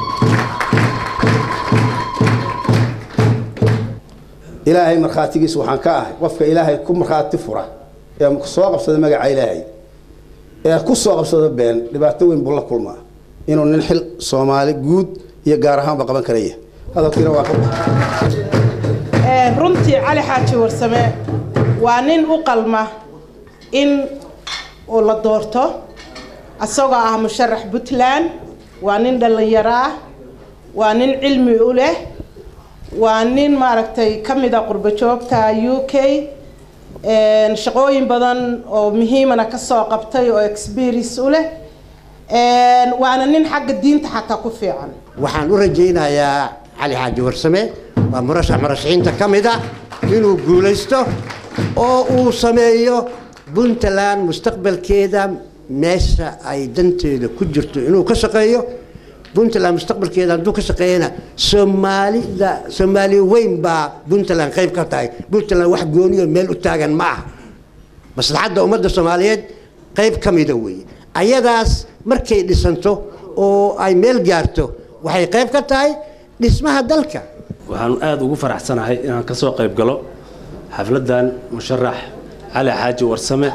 ilaahay markhaatigiisa waxaan ka ahay qofka ilaahay ku markhaati fura ee soo qabsada magaca ilaahay ee ku soo qabsada been dhibaato weyn buu la kulmaa inuu nin xil soomaali guud iyo gaar ahaanba qaban karaya hadalkiina waa ka runtii cali xaaji warsame waa nin u qalma in uu la doorto isagoo ah musharax puntland waa nin dhallinyaro ah waa nin cilmi u leh waa nin maaragtay ka mid a qurbo joogta u k shaqooyin badan oo muhiimana kasoo qabtay oo experience u leh waana nin xagga diinta xataa ku fiican waxaan u rajaynayaa cali xaaji warsame waa murashax murashaxiinta ka mid a inuu guulaysto oo uu sameeyo puntland mustaqbalkeeda meesha ay danteeda ku jirto inuu ka shaqeeyo puntland mustaqbalkeeda hadduu ka shaqeeyana soomaalida soomaaliya weyn baa puntland qayb ka tahay puntland wax gooniyo meel u taagan ma aha maslaxadda ummadda soomaaliyeed qayb ka mida weeye ayadaas markay dhisanto oo ay meel gaarto waxay qayb ka tahay dhismaha dalka waxaan aada ugu faraxsanahay inaan ka soo qayb galo xafladdan musharax cali xaaji warsame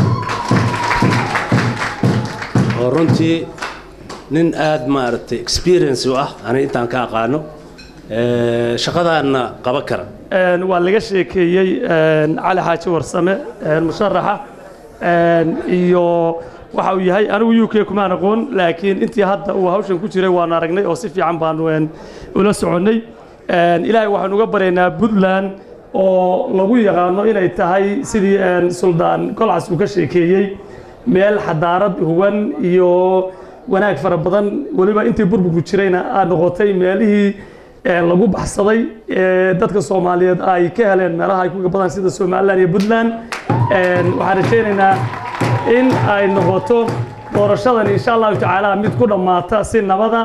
oo runtii nin aada maaragtay experience u ah ani intaan ka aqaano shaqadaanna qaban kara waa laga sheekeeyey cali xaaji warsame musharaxa iyo waxa uu yahay anigu u k kumaan aqoon laakiin intii hadda uu hawshan ku jiray waan aragnay oo si fiican baanu ula soconnay ilaahay waxaan uga baryaynaa puntland oo lagu yaqaano inay tahay sidii suldaan golcas uu ka sheekeeyey meel xadaarad huwan iyo wanaag fara badan weliba intii burburku jirayna aa noqotay meelihii lagu baxsaday dadka soomaaliyeed ay ka heleen meelaha ay kuga badan sida somalilan iyo puntland waxaan rajaynaynaa in ay noqoto doorashadan insha allahu tacaala mid ku dhammaata si nabada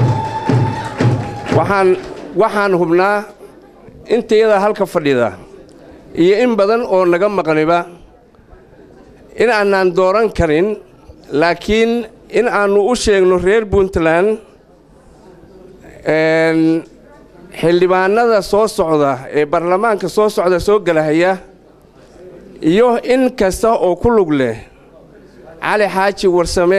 waxaan waxaan hubnaa intayada halka fadhida iyo in badan oo naga maqniba in aanaan dooran karin laakiin in aannu u sheegno reer puntland xildhibaanada soo socda ee baarlamaanka soo socda soo gelahaya iyo in kasta oo ku lug leh cali xaaji warsame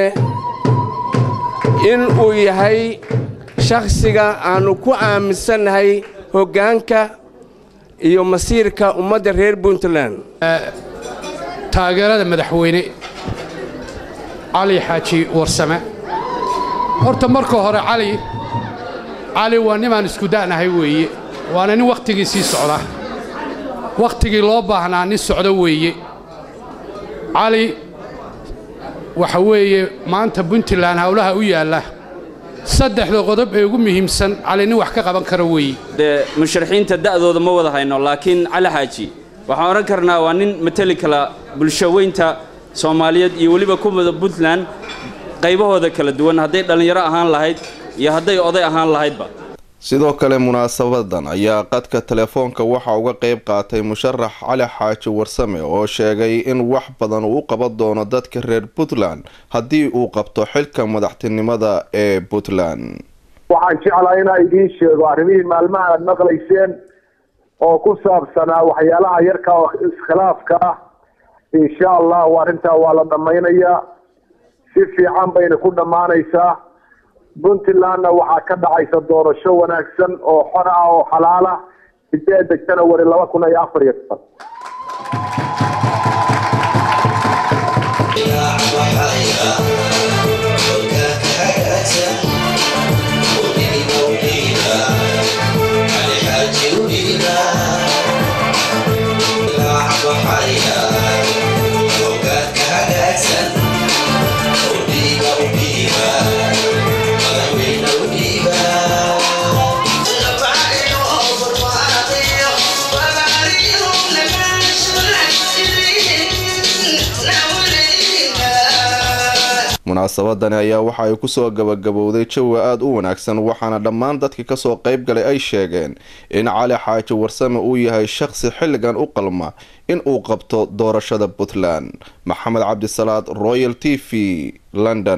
in uu yahay shakhsiga aannu ku aaminsannahay hoggaanka iyo masiirka ummadda reer puntland taageerada madaxweyne cali xaaji warsame horta marka hore cali cali waa nimaan isku da'nahay weeye waana nin wakhtigii sii socda wakhtigii loo baahnaa nin socdo weeye cali waxa weeye maanta puntland howlaha u yaalla saddexda qodob ee ugu muhiimsan cali nin wax ka qaban kara weeye dee musharaxiinta da'dooda ma wada hayno laakiin cali xaaji waxaan odhan karnaa waa nin mateli kala bulshaweynta soomaaliyeed iyo weliba kumida puntland qaybahooda kala duwan hadday dhallinyaro ahaan lahayd iyo hadday oday ahaan lahaydba sidoo kale munaasabadan ayaa qadka telefoonka waxaa uga qayb qaatay musharax cali xaaji warsame oo sheegay in wax badan uu u qaban doono dadka reer puntland haddii uu qabto xilka madaxtinimada ee puntland waxaan jeclaa inaa idiin sheego arrimihii maalmaha aad maqlayseen oo ku saabsanaa waxyaalaha yarka oo iskhilaafka ah insha allahu arrintaa waa la dhammaynayaa si fiican bayna ku dhammaanaysaa puntlandna waxaa ka dhacaysa doorasho wanaagsan oo xor ah oo xalaal ah sideeda janawari laba kun iyo afar iyo toban munaasabadani ayaa waxa ay kusoo gabagabowday jawi aada u wanaagsan waxaana dhammaan dadka kasoo qayb galay ay sheegeen in cali xaaji warsame uu yahay shaqsi xilligan u qalma in uu qabto doorashada puntland maxamed cabdisalaad royal t v london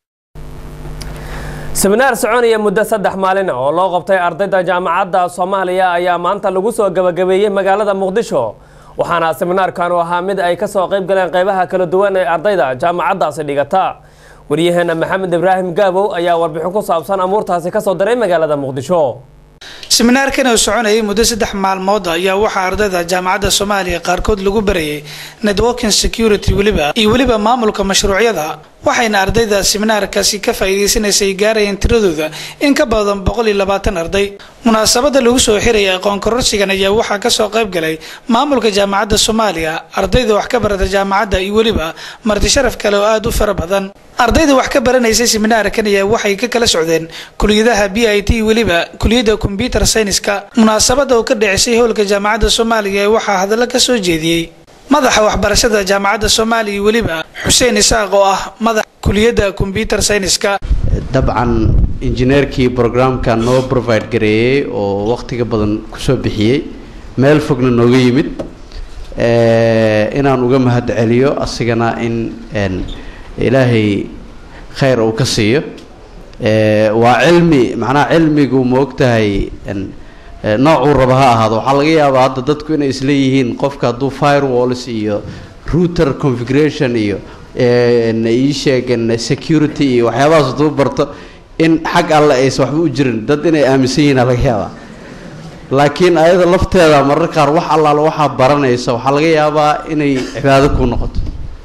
seminaar soconaya muddo saddex maalin oo loo qabtay ardayda jaamacadda soomaaliya ayaa maanta lagu soo gabagabeeyey magaalada muqdisho waxaana seminaarkan u ahaa mid ay kasoo qayb galeen qeybaha kala duwan ee ardayda jaamacaddaasi dhigata waryaheena maxamed ibraahim gaabow ayaa warbixin ku saabsan amuurtaasi kasoo diray magaalada muqdisho seminaarkan oo soconayay muddo saddex maalmood ayaa waxaa ardayda jaamacadda soomaaliya qaarkood lagu barayay networking security weliba iyo weliba maamulka mashruucyada waxayna ardayda seminaarkaasi ka faa'iidaysanaysay gaarayeen tiradooda in ka badan boqol iyo labaatan arday munaasabada lagu soo xiraya aqoon kororsigan ayaa waxaa kasoo qayb galay maamulka jaamacadda soomaaliya ardayda wax ka barata jaamacadda iyo weliba marti sharaf kale oo aada u fara badan ardayda wax ka baranaysay seminaarkan ayaa waxay ka kala socdeen kuliyadaha b i t weliba kuliyadda combyuter syniska munaasabada oo ka dhicisay howlka jaamacadda soomaaliya waxaa hadallo kasoo jeediyey madaxa waxbarashada jaamacadda soomaaliya weliba xuseen isaaq oo ah madax kuliyadda combyuter syniska dabcan injineerkii brograamka noo provide gareeyey oo waqtiga badan kusoo bixiyey meel fogna nooga yimid inaan uga mahad celiyo asigana in ilaahay khayr uu ka siiyo waa cilmi macnaha cilmigu ma ogtahay noocuu raba ha ahaado waxaa laga yaabaa hadda dadku inay isleeyihiin qofka hadduu firewalls iyo router configuration iyo ii sheegen security iyo waxyaabahaas hadduu barto in xag alle aysan waxba u jirin dad inay aaminsan yihiin laga yaabaa laakiin ayada lafteeda marar qaar wax allaala waxaa baranaysa waxaa laga yaabaa inay cibaado ku noqoto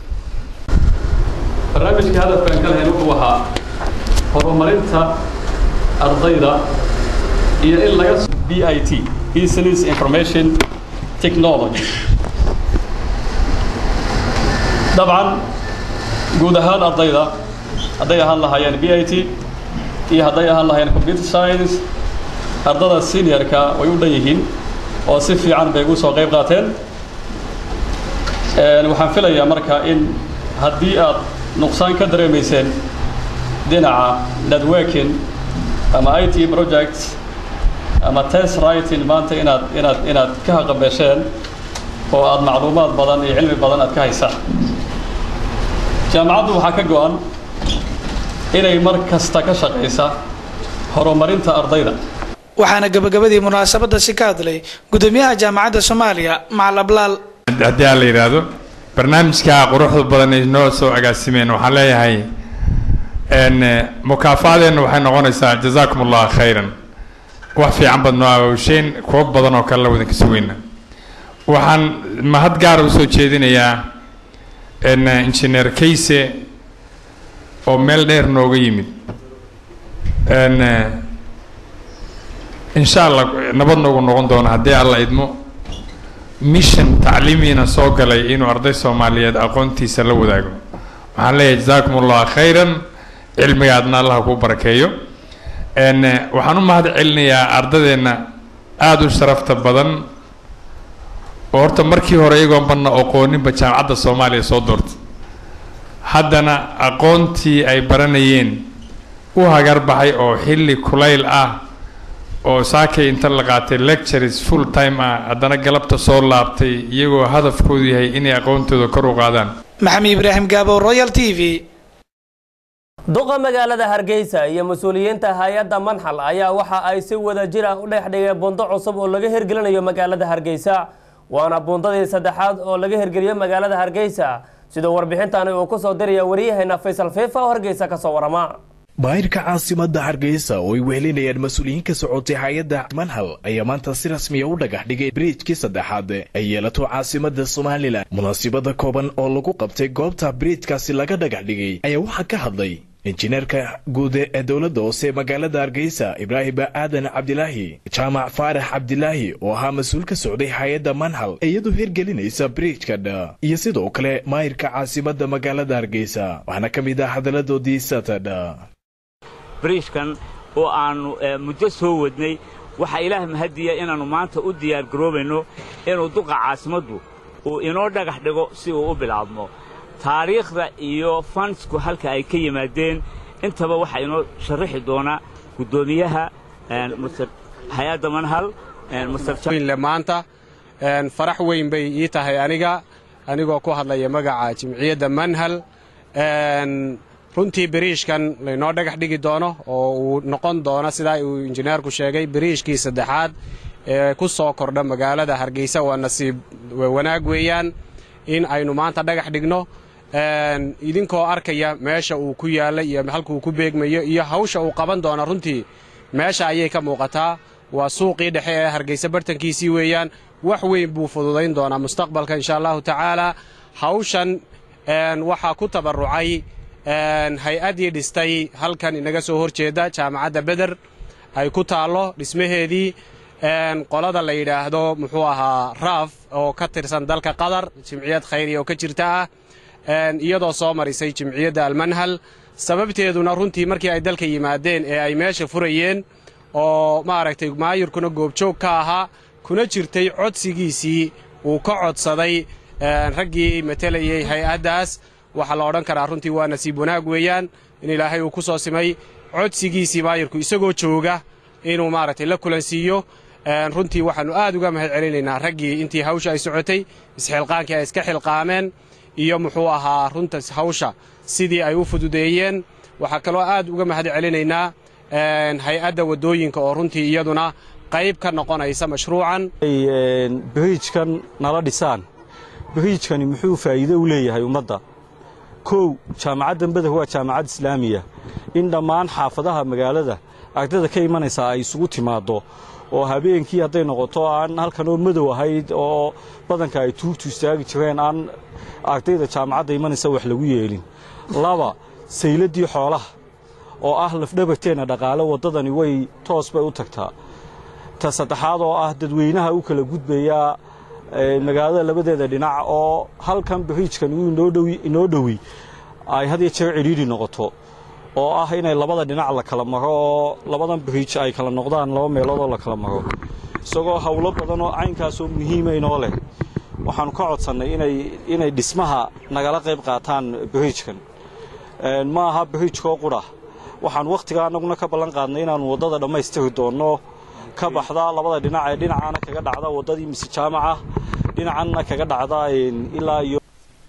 barnaamijka hadafkan ka lahayn wuxuu ahaa horumarinta ardayda iyo in laga b i t business information technology dabcan guud ahaan ardayda hadday ahaan lahaayeen b i t iyo hadday ahaan lahaayeen computer science ardada seniorka way u dhan yihiin oo si fiican bay ugu soo qayb qaateen waxaan filayaa marka in haddii aad nuqsaan ka dareemayseen dhinaca networking ama i t projects ama test writing maanta inaad inaad inaad ka haqabeesheen oo aad macluumaad badan iyo cilmi badan aad ka haysaan jaamacaddu waxaa ka go-an inay mar kasta ka shaqaysa horumarinta ardayda waxaana gabagabadii munaasabada si ka hadlay gudoomiyaha jaamacadda soomaaliya macal ablaal haddii aan la yidhaahdo barnaamijka quruxda badan ay noo soo agaasimeen waxaan leeyahay mukaafaadeenna waxay noqonaysaa jazaakum allah khayran wax fiican baad noo aawsheen kuwo badan oo kale la wadan ka sugayna waxaan mahad gaara usoo jeedinayaa injineer kayse oo meel dheer nooga yimid insha allah nabad noogu noqon doono haddii alla idmo mission tacliimiina soo galay inuu arday soomaaliyeed aqoontiisa la wadaago waxaan leeyahay jazaakum allah khayran cilmigaadna allah kuu barakeeyo waxaan u mahad celinayaa ardadeenna aada u sharafta badan oo horta markii hore iyagoon banna aqooninba jaamacadda soomaaliya soo doortay haddana aqoontii ay baranayeen u hagar baxay oo xilli kulayl ah oo saakay inta la qaatay lectures full time ah haddana galabta soo laabtay iyagoo hadafkoodu yahay inay aqoontooda kor u qaadaan maxamed ibraahim gaabo royal t v duqa magaalada hargeysa iyo mas-uuliyiinta hay-adda manxal ayaa waxa ay si wada jir ah u dhex dhigeen buundo cusub oo laga hirgelinayo magaalada hargeysa waana buundadii saddexaad oo laga hirgeliyo magaalada hargeysa sidoo warbixintani uu ku soo diraya waryaheena faysal fiifa oo hargeysa kasoo warama maayirka caasimada hargeysa oo ay wehelinayaan mas-uuliyiin ka socotay hay-adda manhal ayaa maanta si rasmiya u dhagax dhigay biriijkii saddexaad ay yeelato caasimada somalilan munaasibada kooban oo lagu qabtay goobta biriijkaasi laga dhagax dhigay ayaa waxaa ka hadlay injineerka guud ee dowladda hoose magaalada hargeysa ibraahim aadan cabdilaahi jaamac faarax cabdilaahi oo ahaa mas-uul ka socday hay-adda manhal iyadoo hirgelinaysa biriijka dha iyo sidoo kale maayirka caasimada magaalada hargeysa waxaana ka mid ah hadaladoodii satadha bariishkan oo aannu muddo soo wadnay waxaa ilaah mahadiya inaannu maanta u diyaargaroobayno inuu duqa caasimaddu uu inoo dhagax dhigo si uu u bilaabmo taariikhda iyo fansku halka ay ka yimaadeen intaba waxaa inoo sharrixi doonaa guddoomiyaha hay-adda manhal maanta farax weyn bay ii tahay aniga anigoo ku hadlaya magaca jimciyadda manhal runtii biriishkan laynoo dhagax dhigi doono oo uu noqon doono sidaa uu injineerku sheegay biriishkii saddexaad ee ku soo kordha magaalada hargeysa waa nasiib wanaag weeyaan in aynu maanta dhagax dhigno idinkoo arkaya meesha uu ku yaalla iyo halkuu ku beegmayo iyo hawsha uu qaban doono runtii meesha ayay ka muuqataa waa suuqii dhexe ee hargeysa bartankiisii weeyaan wax weyn buu fududayn doonaa mustaqbalka insha allahu tacaala hawshan waxaa ku tabarrucay hay-addii dhistay halkan inaga soo hor jeeda jaamacadda beder ay ku taallo dhismaheedii qolada la yidhaahdo muxuu ahaa raaf oo ka tirsan dalka qatar jimciyad khayriya oo ka jirta ah iyadoo soo marisay jimciyadda almanhal sababteeduna runtii markii ay dalka yimaadeen ee ay meesha furayeen oo maaragtay maayirkuna goobjoog ka ahaa kuna jirtay codsigiisii uu ka codsaday raggii matelayey hay-addaas waxaa la odhan karaa runtii waa nasiib wanaag weeyaan in ilaahay uu ku soo simay codsigiisii maayirku isagoo jooga inuu maaragtay la kulansiiyo runtii waxaannu aad uga mahad celinaynaa raggii intii hawsha ay socotay isxilqaankii ay iska xilqaameen iyo muxuu ahaa runta hawsha sidii ay u fududeeyeen waxaa kaloo aad uga mahad celinaynaa hay-adda waddooyinka oo runtii iyaduna qayb ka noqonaysa mashruucan biriijkan nala dhisaan biriijkani muxuu faa'iido u leeyahay ummadda kow jaamacaddan beder waa jaamacad islaamiya in dhammaan xaafadaha magaalada ardayda ka imanaysa ay isugu timaaddo oo habeenkii hadday noqoto aan halkan oo madow ahayd oo badanka ay tuugtu istaagi jireen aan ardayda jaamacadda imanaysa wax lagu yeelin laba sayladdii xoolaha oo ah lafdhabarteenna dhaqaale waddadani way toos bay u tagtaa ta saddexaad oo ah dadweynaha u kala gudbayaa magaalada labadeeda dhinac oo halkan biriijkan uu inoo dhowi ay had iyo jeer cidhiidhi noqoto oo ah inay labada dhinac la kala maro oo labadan biriij ay kala noqdaan laba meelood oo la kala maro isagoo howlo badan oo caynkaasoo muhiima inoo leh waxaanu ka codsannay inay inay dhismaha nagala qayb qaataan biriijkan ma aha biriijkoo qudha waxaan wakhtiga annaguna ka ballan qaadnay inaannu waddada dhammaystiri doonno ka baxda labada dhinac ee dhinacaana kaga dhacda waddadii mise jaamaca dhinacanna kaga dhacda ilaa iyo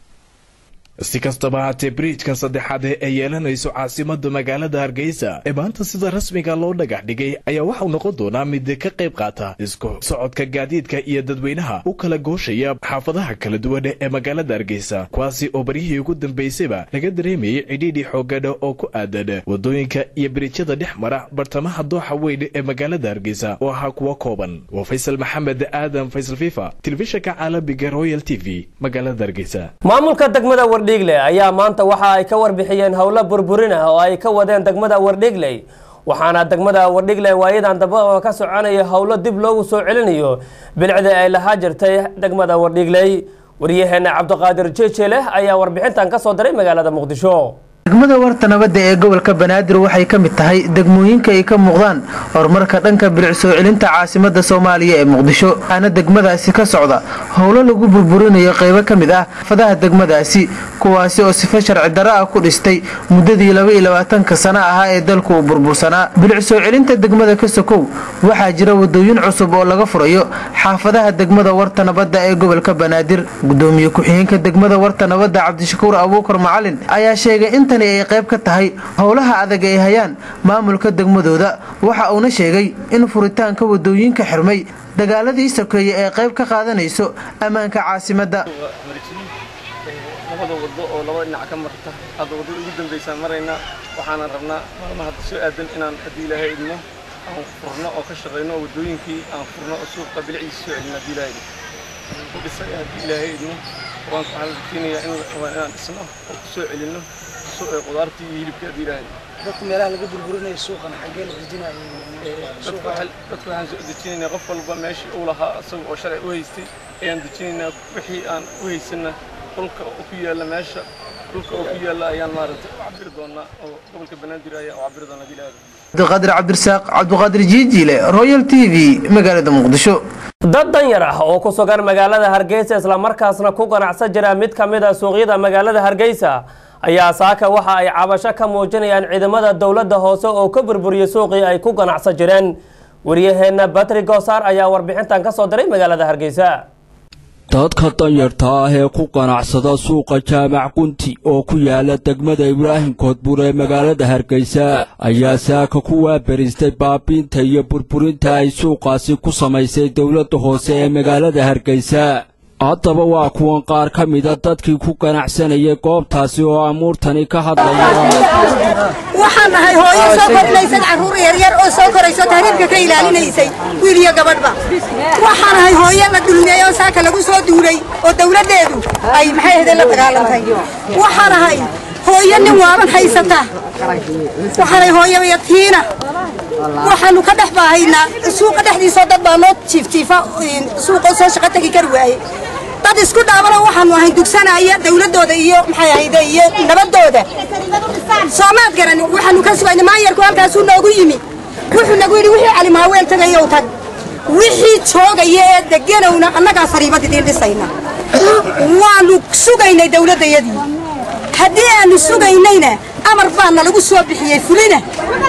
si kastaba haatee biriijkan saddexaad ee yeelanayso caasimada magaalada hargeysa ee maanta sida rasmiga loo dhagax dhigay ayaa waxau noqon doonaa mid ka qayb qaata isku socodka gaadiidka iyo dadweynaha u kala gooshaya xaafadaha kala duwan ee magaalada hargeysa kuwaasi oo baryihii ugu dambeysayba laga dareemayay cidhiidhi xoogadha oo ku aadan wadooyinka iyo biriijyada dhex mara bartamaha dooxa weyn ee magaalada hargeysa oo ahaa kuwa kooban waa faysal maxamed aadan faysal fifa telefishinka caalamiga royal t v magaalada hargeysa maamulka degmada wardhiigle ayaa maanta waxa ay ka warbixiyeen howlo burburin ah oo ay ka wadeen degmada wardhiigley waxaana degmada wardhiigle waayadan daba ka soconaya howlo dib loogu soo celinayo bilicda ay lahaa jirtay degmada wardhiigley waryaheena cabdiqaadir jeejele ayaa warbixintan ka soo diray magaalada muqdisho degmada warta nabadda ee gobolka banaadir waxay ka mid tahay degmooyinka ay ka muuqdaan horumarka dhanka bilic soo celinta caasimada soomaaliya ee muqdisho waxaana degmadaasi ka socda howlo lagu burburinayo qaybo ka mid ah fadaha degmadaasi kuwaasi oo sifa sharci darro ah ku dhistay muddadii labaiyo labaatanka sano ahaa ee dalku uu burbursanaa bilic soo celinta degmada ka sokow waxaa jira wadooyin cusub oo laga furayo xaafadaha degmada warta nabadda ee gobolka banaadir gudoomiye ku-xigeenka degmada warta nabadda cabdishakuur abuukar macalin ayaa sheegay inta ay qayb ka tahay howlaha adag ay hayaan maamulka degmadooda waxa uuna sheegay in furitaanka wadooyinka xirmay dagaaladii sokeeye ee qayb ka qaadanayso ammaanka caasimadda labada wado oo laba dhinac ka marta hadda waddada ugu dambaysaan maraynaa waxaana rabnaa maalmaha hadda soo aadan inaan haddii ilaahay idmo aan furno oo ka shaqayno oo waddooyinkii aan furno oo suuqa bilicdiisa soo celino haddii ilaahay idmo ku dhisay haddii ilaahay idmo waan waxaa la rajeynayaa inaan dhisno oo ku soo celino qudaartii iyo hilibka haddii ilaahay dadku meelaha laga burburinayo suuqan xaggee la dejinayo dadku waxaan soo dejinaynaa qof walba meeshii uu lahaa isaga oo sharci u haystay ayaan dejinaynaa wixii aan u haysanna dhulka ku yaalla meesha dhulka oo ku yaalla ayaan maaragtay u cabiri doonaa oo gobolka banaadir ayaa u cabiri doonaa haddii ilaahay cabdiqaadir cabdirasaaq cabdiqaadir jiijiile royal t v magaalada muqdisho dad danyar ah oo ku sugan magaalada hargeysa islamarkaasna ku ganacsan jira mid ka mid a suuqyada magaalada hargeysa ayaa saaka waxa ay cabasho ka muujinayaan ciidamada dowladda hoose oo ka burburiyey suuqii ay ku ganacsan jireen waryaheena batri goosaar ayaa warbixintan ka soo diray magaalada hargeysa dadka danyarta ah ee ku ganacsada suuqa jaamac gunti oo ku yaala degmada ibraahim koodbuur ee magaalada hargeysa ayaa saaka ku waaberistay baabiinta iyo burburinta ay suuqaasi ku samaysay dowladda hoose ee magaalada hargeysa haddaba waa kuwan qaar ka mida dadkii ku ganacsanayay goobtaasi oo amuurtani ka hadlaya waxaan nahay hooyo soo korinaysad carruur yaryar oo soo korayso tahriibka ka ilaalinaysay wiil iyo gabadhba waxaan nahay hooyo la dulmeeyey oo saaka lagu soo duulay oo dawladdeedu ay maxay ahde la dagaalantay waxaan nahay hooyo nin waaban haysata waxaanay hooyo yatiina waxaanu ka dhex baahaynaa suuqa dhexdiisoo dad baa noo jiifjiifa suuqoo soo shaqo tegi kari waaye dad isku dhaabana waxaanu ahayn dugsanaya dawladdooda iyo maxay ahayde iyo nabadooda soomaad garan waxaanu ka sugayna maanyarku halkaasuu noogu yimi wuxuu nagu yidhi wixii calimaaweel tagayow tag wixii joogaya ee deganowna annagaa sariibad idiin dhisayna waanu sugaynay dawladdayadii haddii aanu sugaynayna amar baana lagu soo bixiyey fulina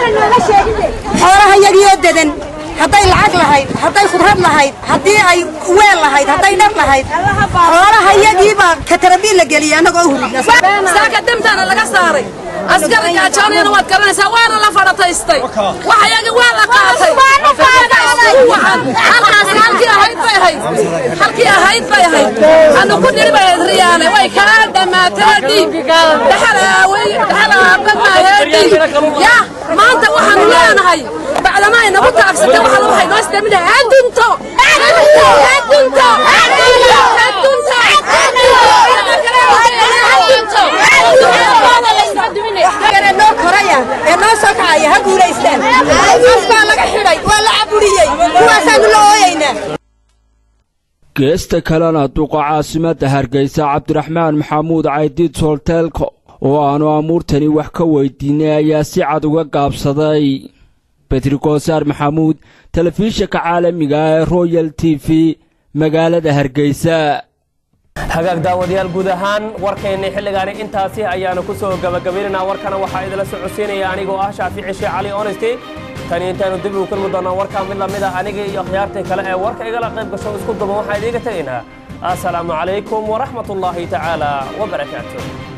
xoolaha yagiioo dedan hadday lacag lahayd hadday khudrad lahayd haddii ay weel lahayd hadday dhar lahayd xoolaha yagiibaa katarabiil la geliyey annagoo hurina saaka demtaana laga saaray askari gaajoonayana waad garanaysaa waana la fadhataystay waxayagi waa la qaatay halkaas halkii ahayd bay ahayd halkii ahayd bay ahayd anu ku dhiri bay ahayd riyaale way kaa dhamaatee dhiig dhaxalaawey dhaxalaabamaayee dhiig ya maanta waxaanu leenahay bacdama ay nagu taagsatay waxaa waxay noo isdamina adunto adunto noo koraya ee noo soo kacaya ha guulaystaan af baa laga xidhay waa la caburiyey kuwaasaanu la ooyaynaa geesta kalena duqa caasimadda hargeysa cabdiraxmaan maxamuud caydiid soolteelko oo aanu amuurtani wax ka weydiinay ayaa si cad uga gaabsaday betri koosaar maxamuud telefishinka caalamiga ee royal t v magaalada hargeysa hagaag daawadayaal guud ahaan warkaynay xilligaani intaasi ayaanu ku soo gabagabaynaynaa warkana waxaa idinla socodsiinaya anigoo ah shaafici sheekh cali honesty tani intaanu dib ugu kulmi doonaa warkaa mid lamid a aniga iyo akhyaartii kale ee warka igala qayb gasho isku duban waxaan idiinga tegaynaa assalaamu calaykum waraxmat ullaahi tacaala wabarakaatu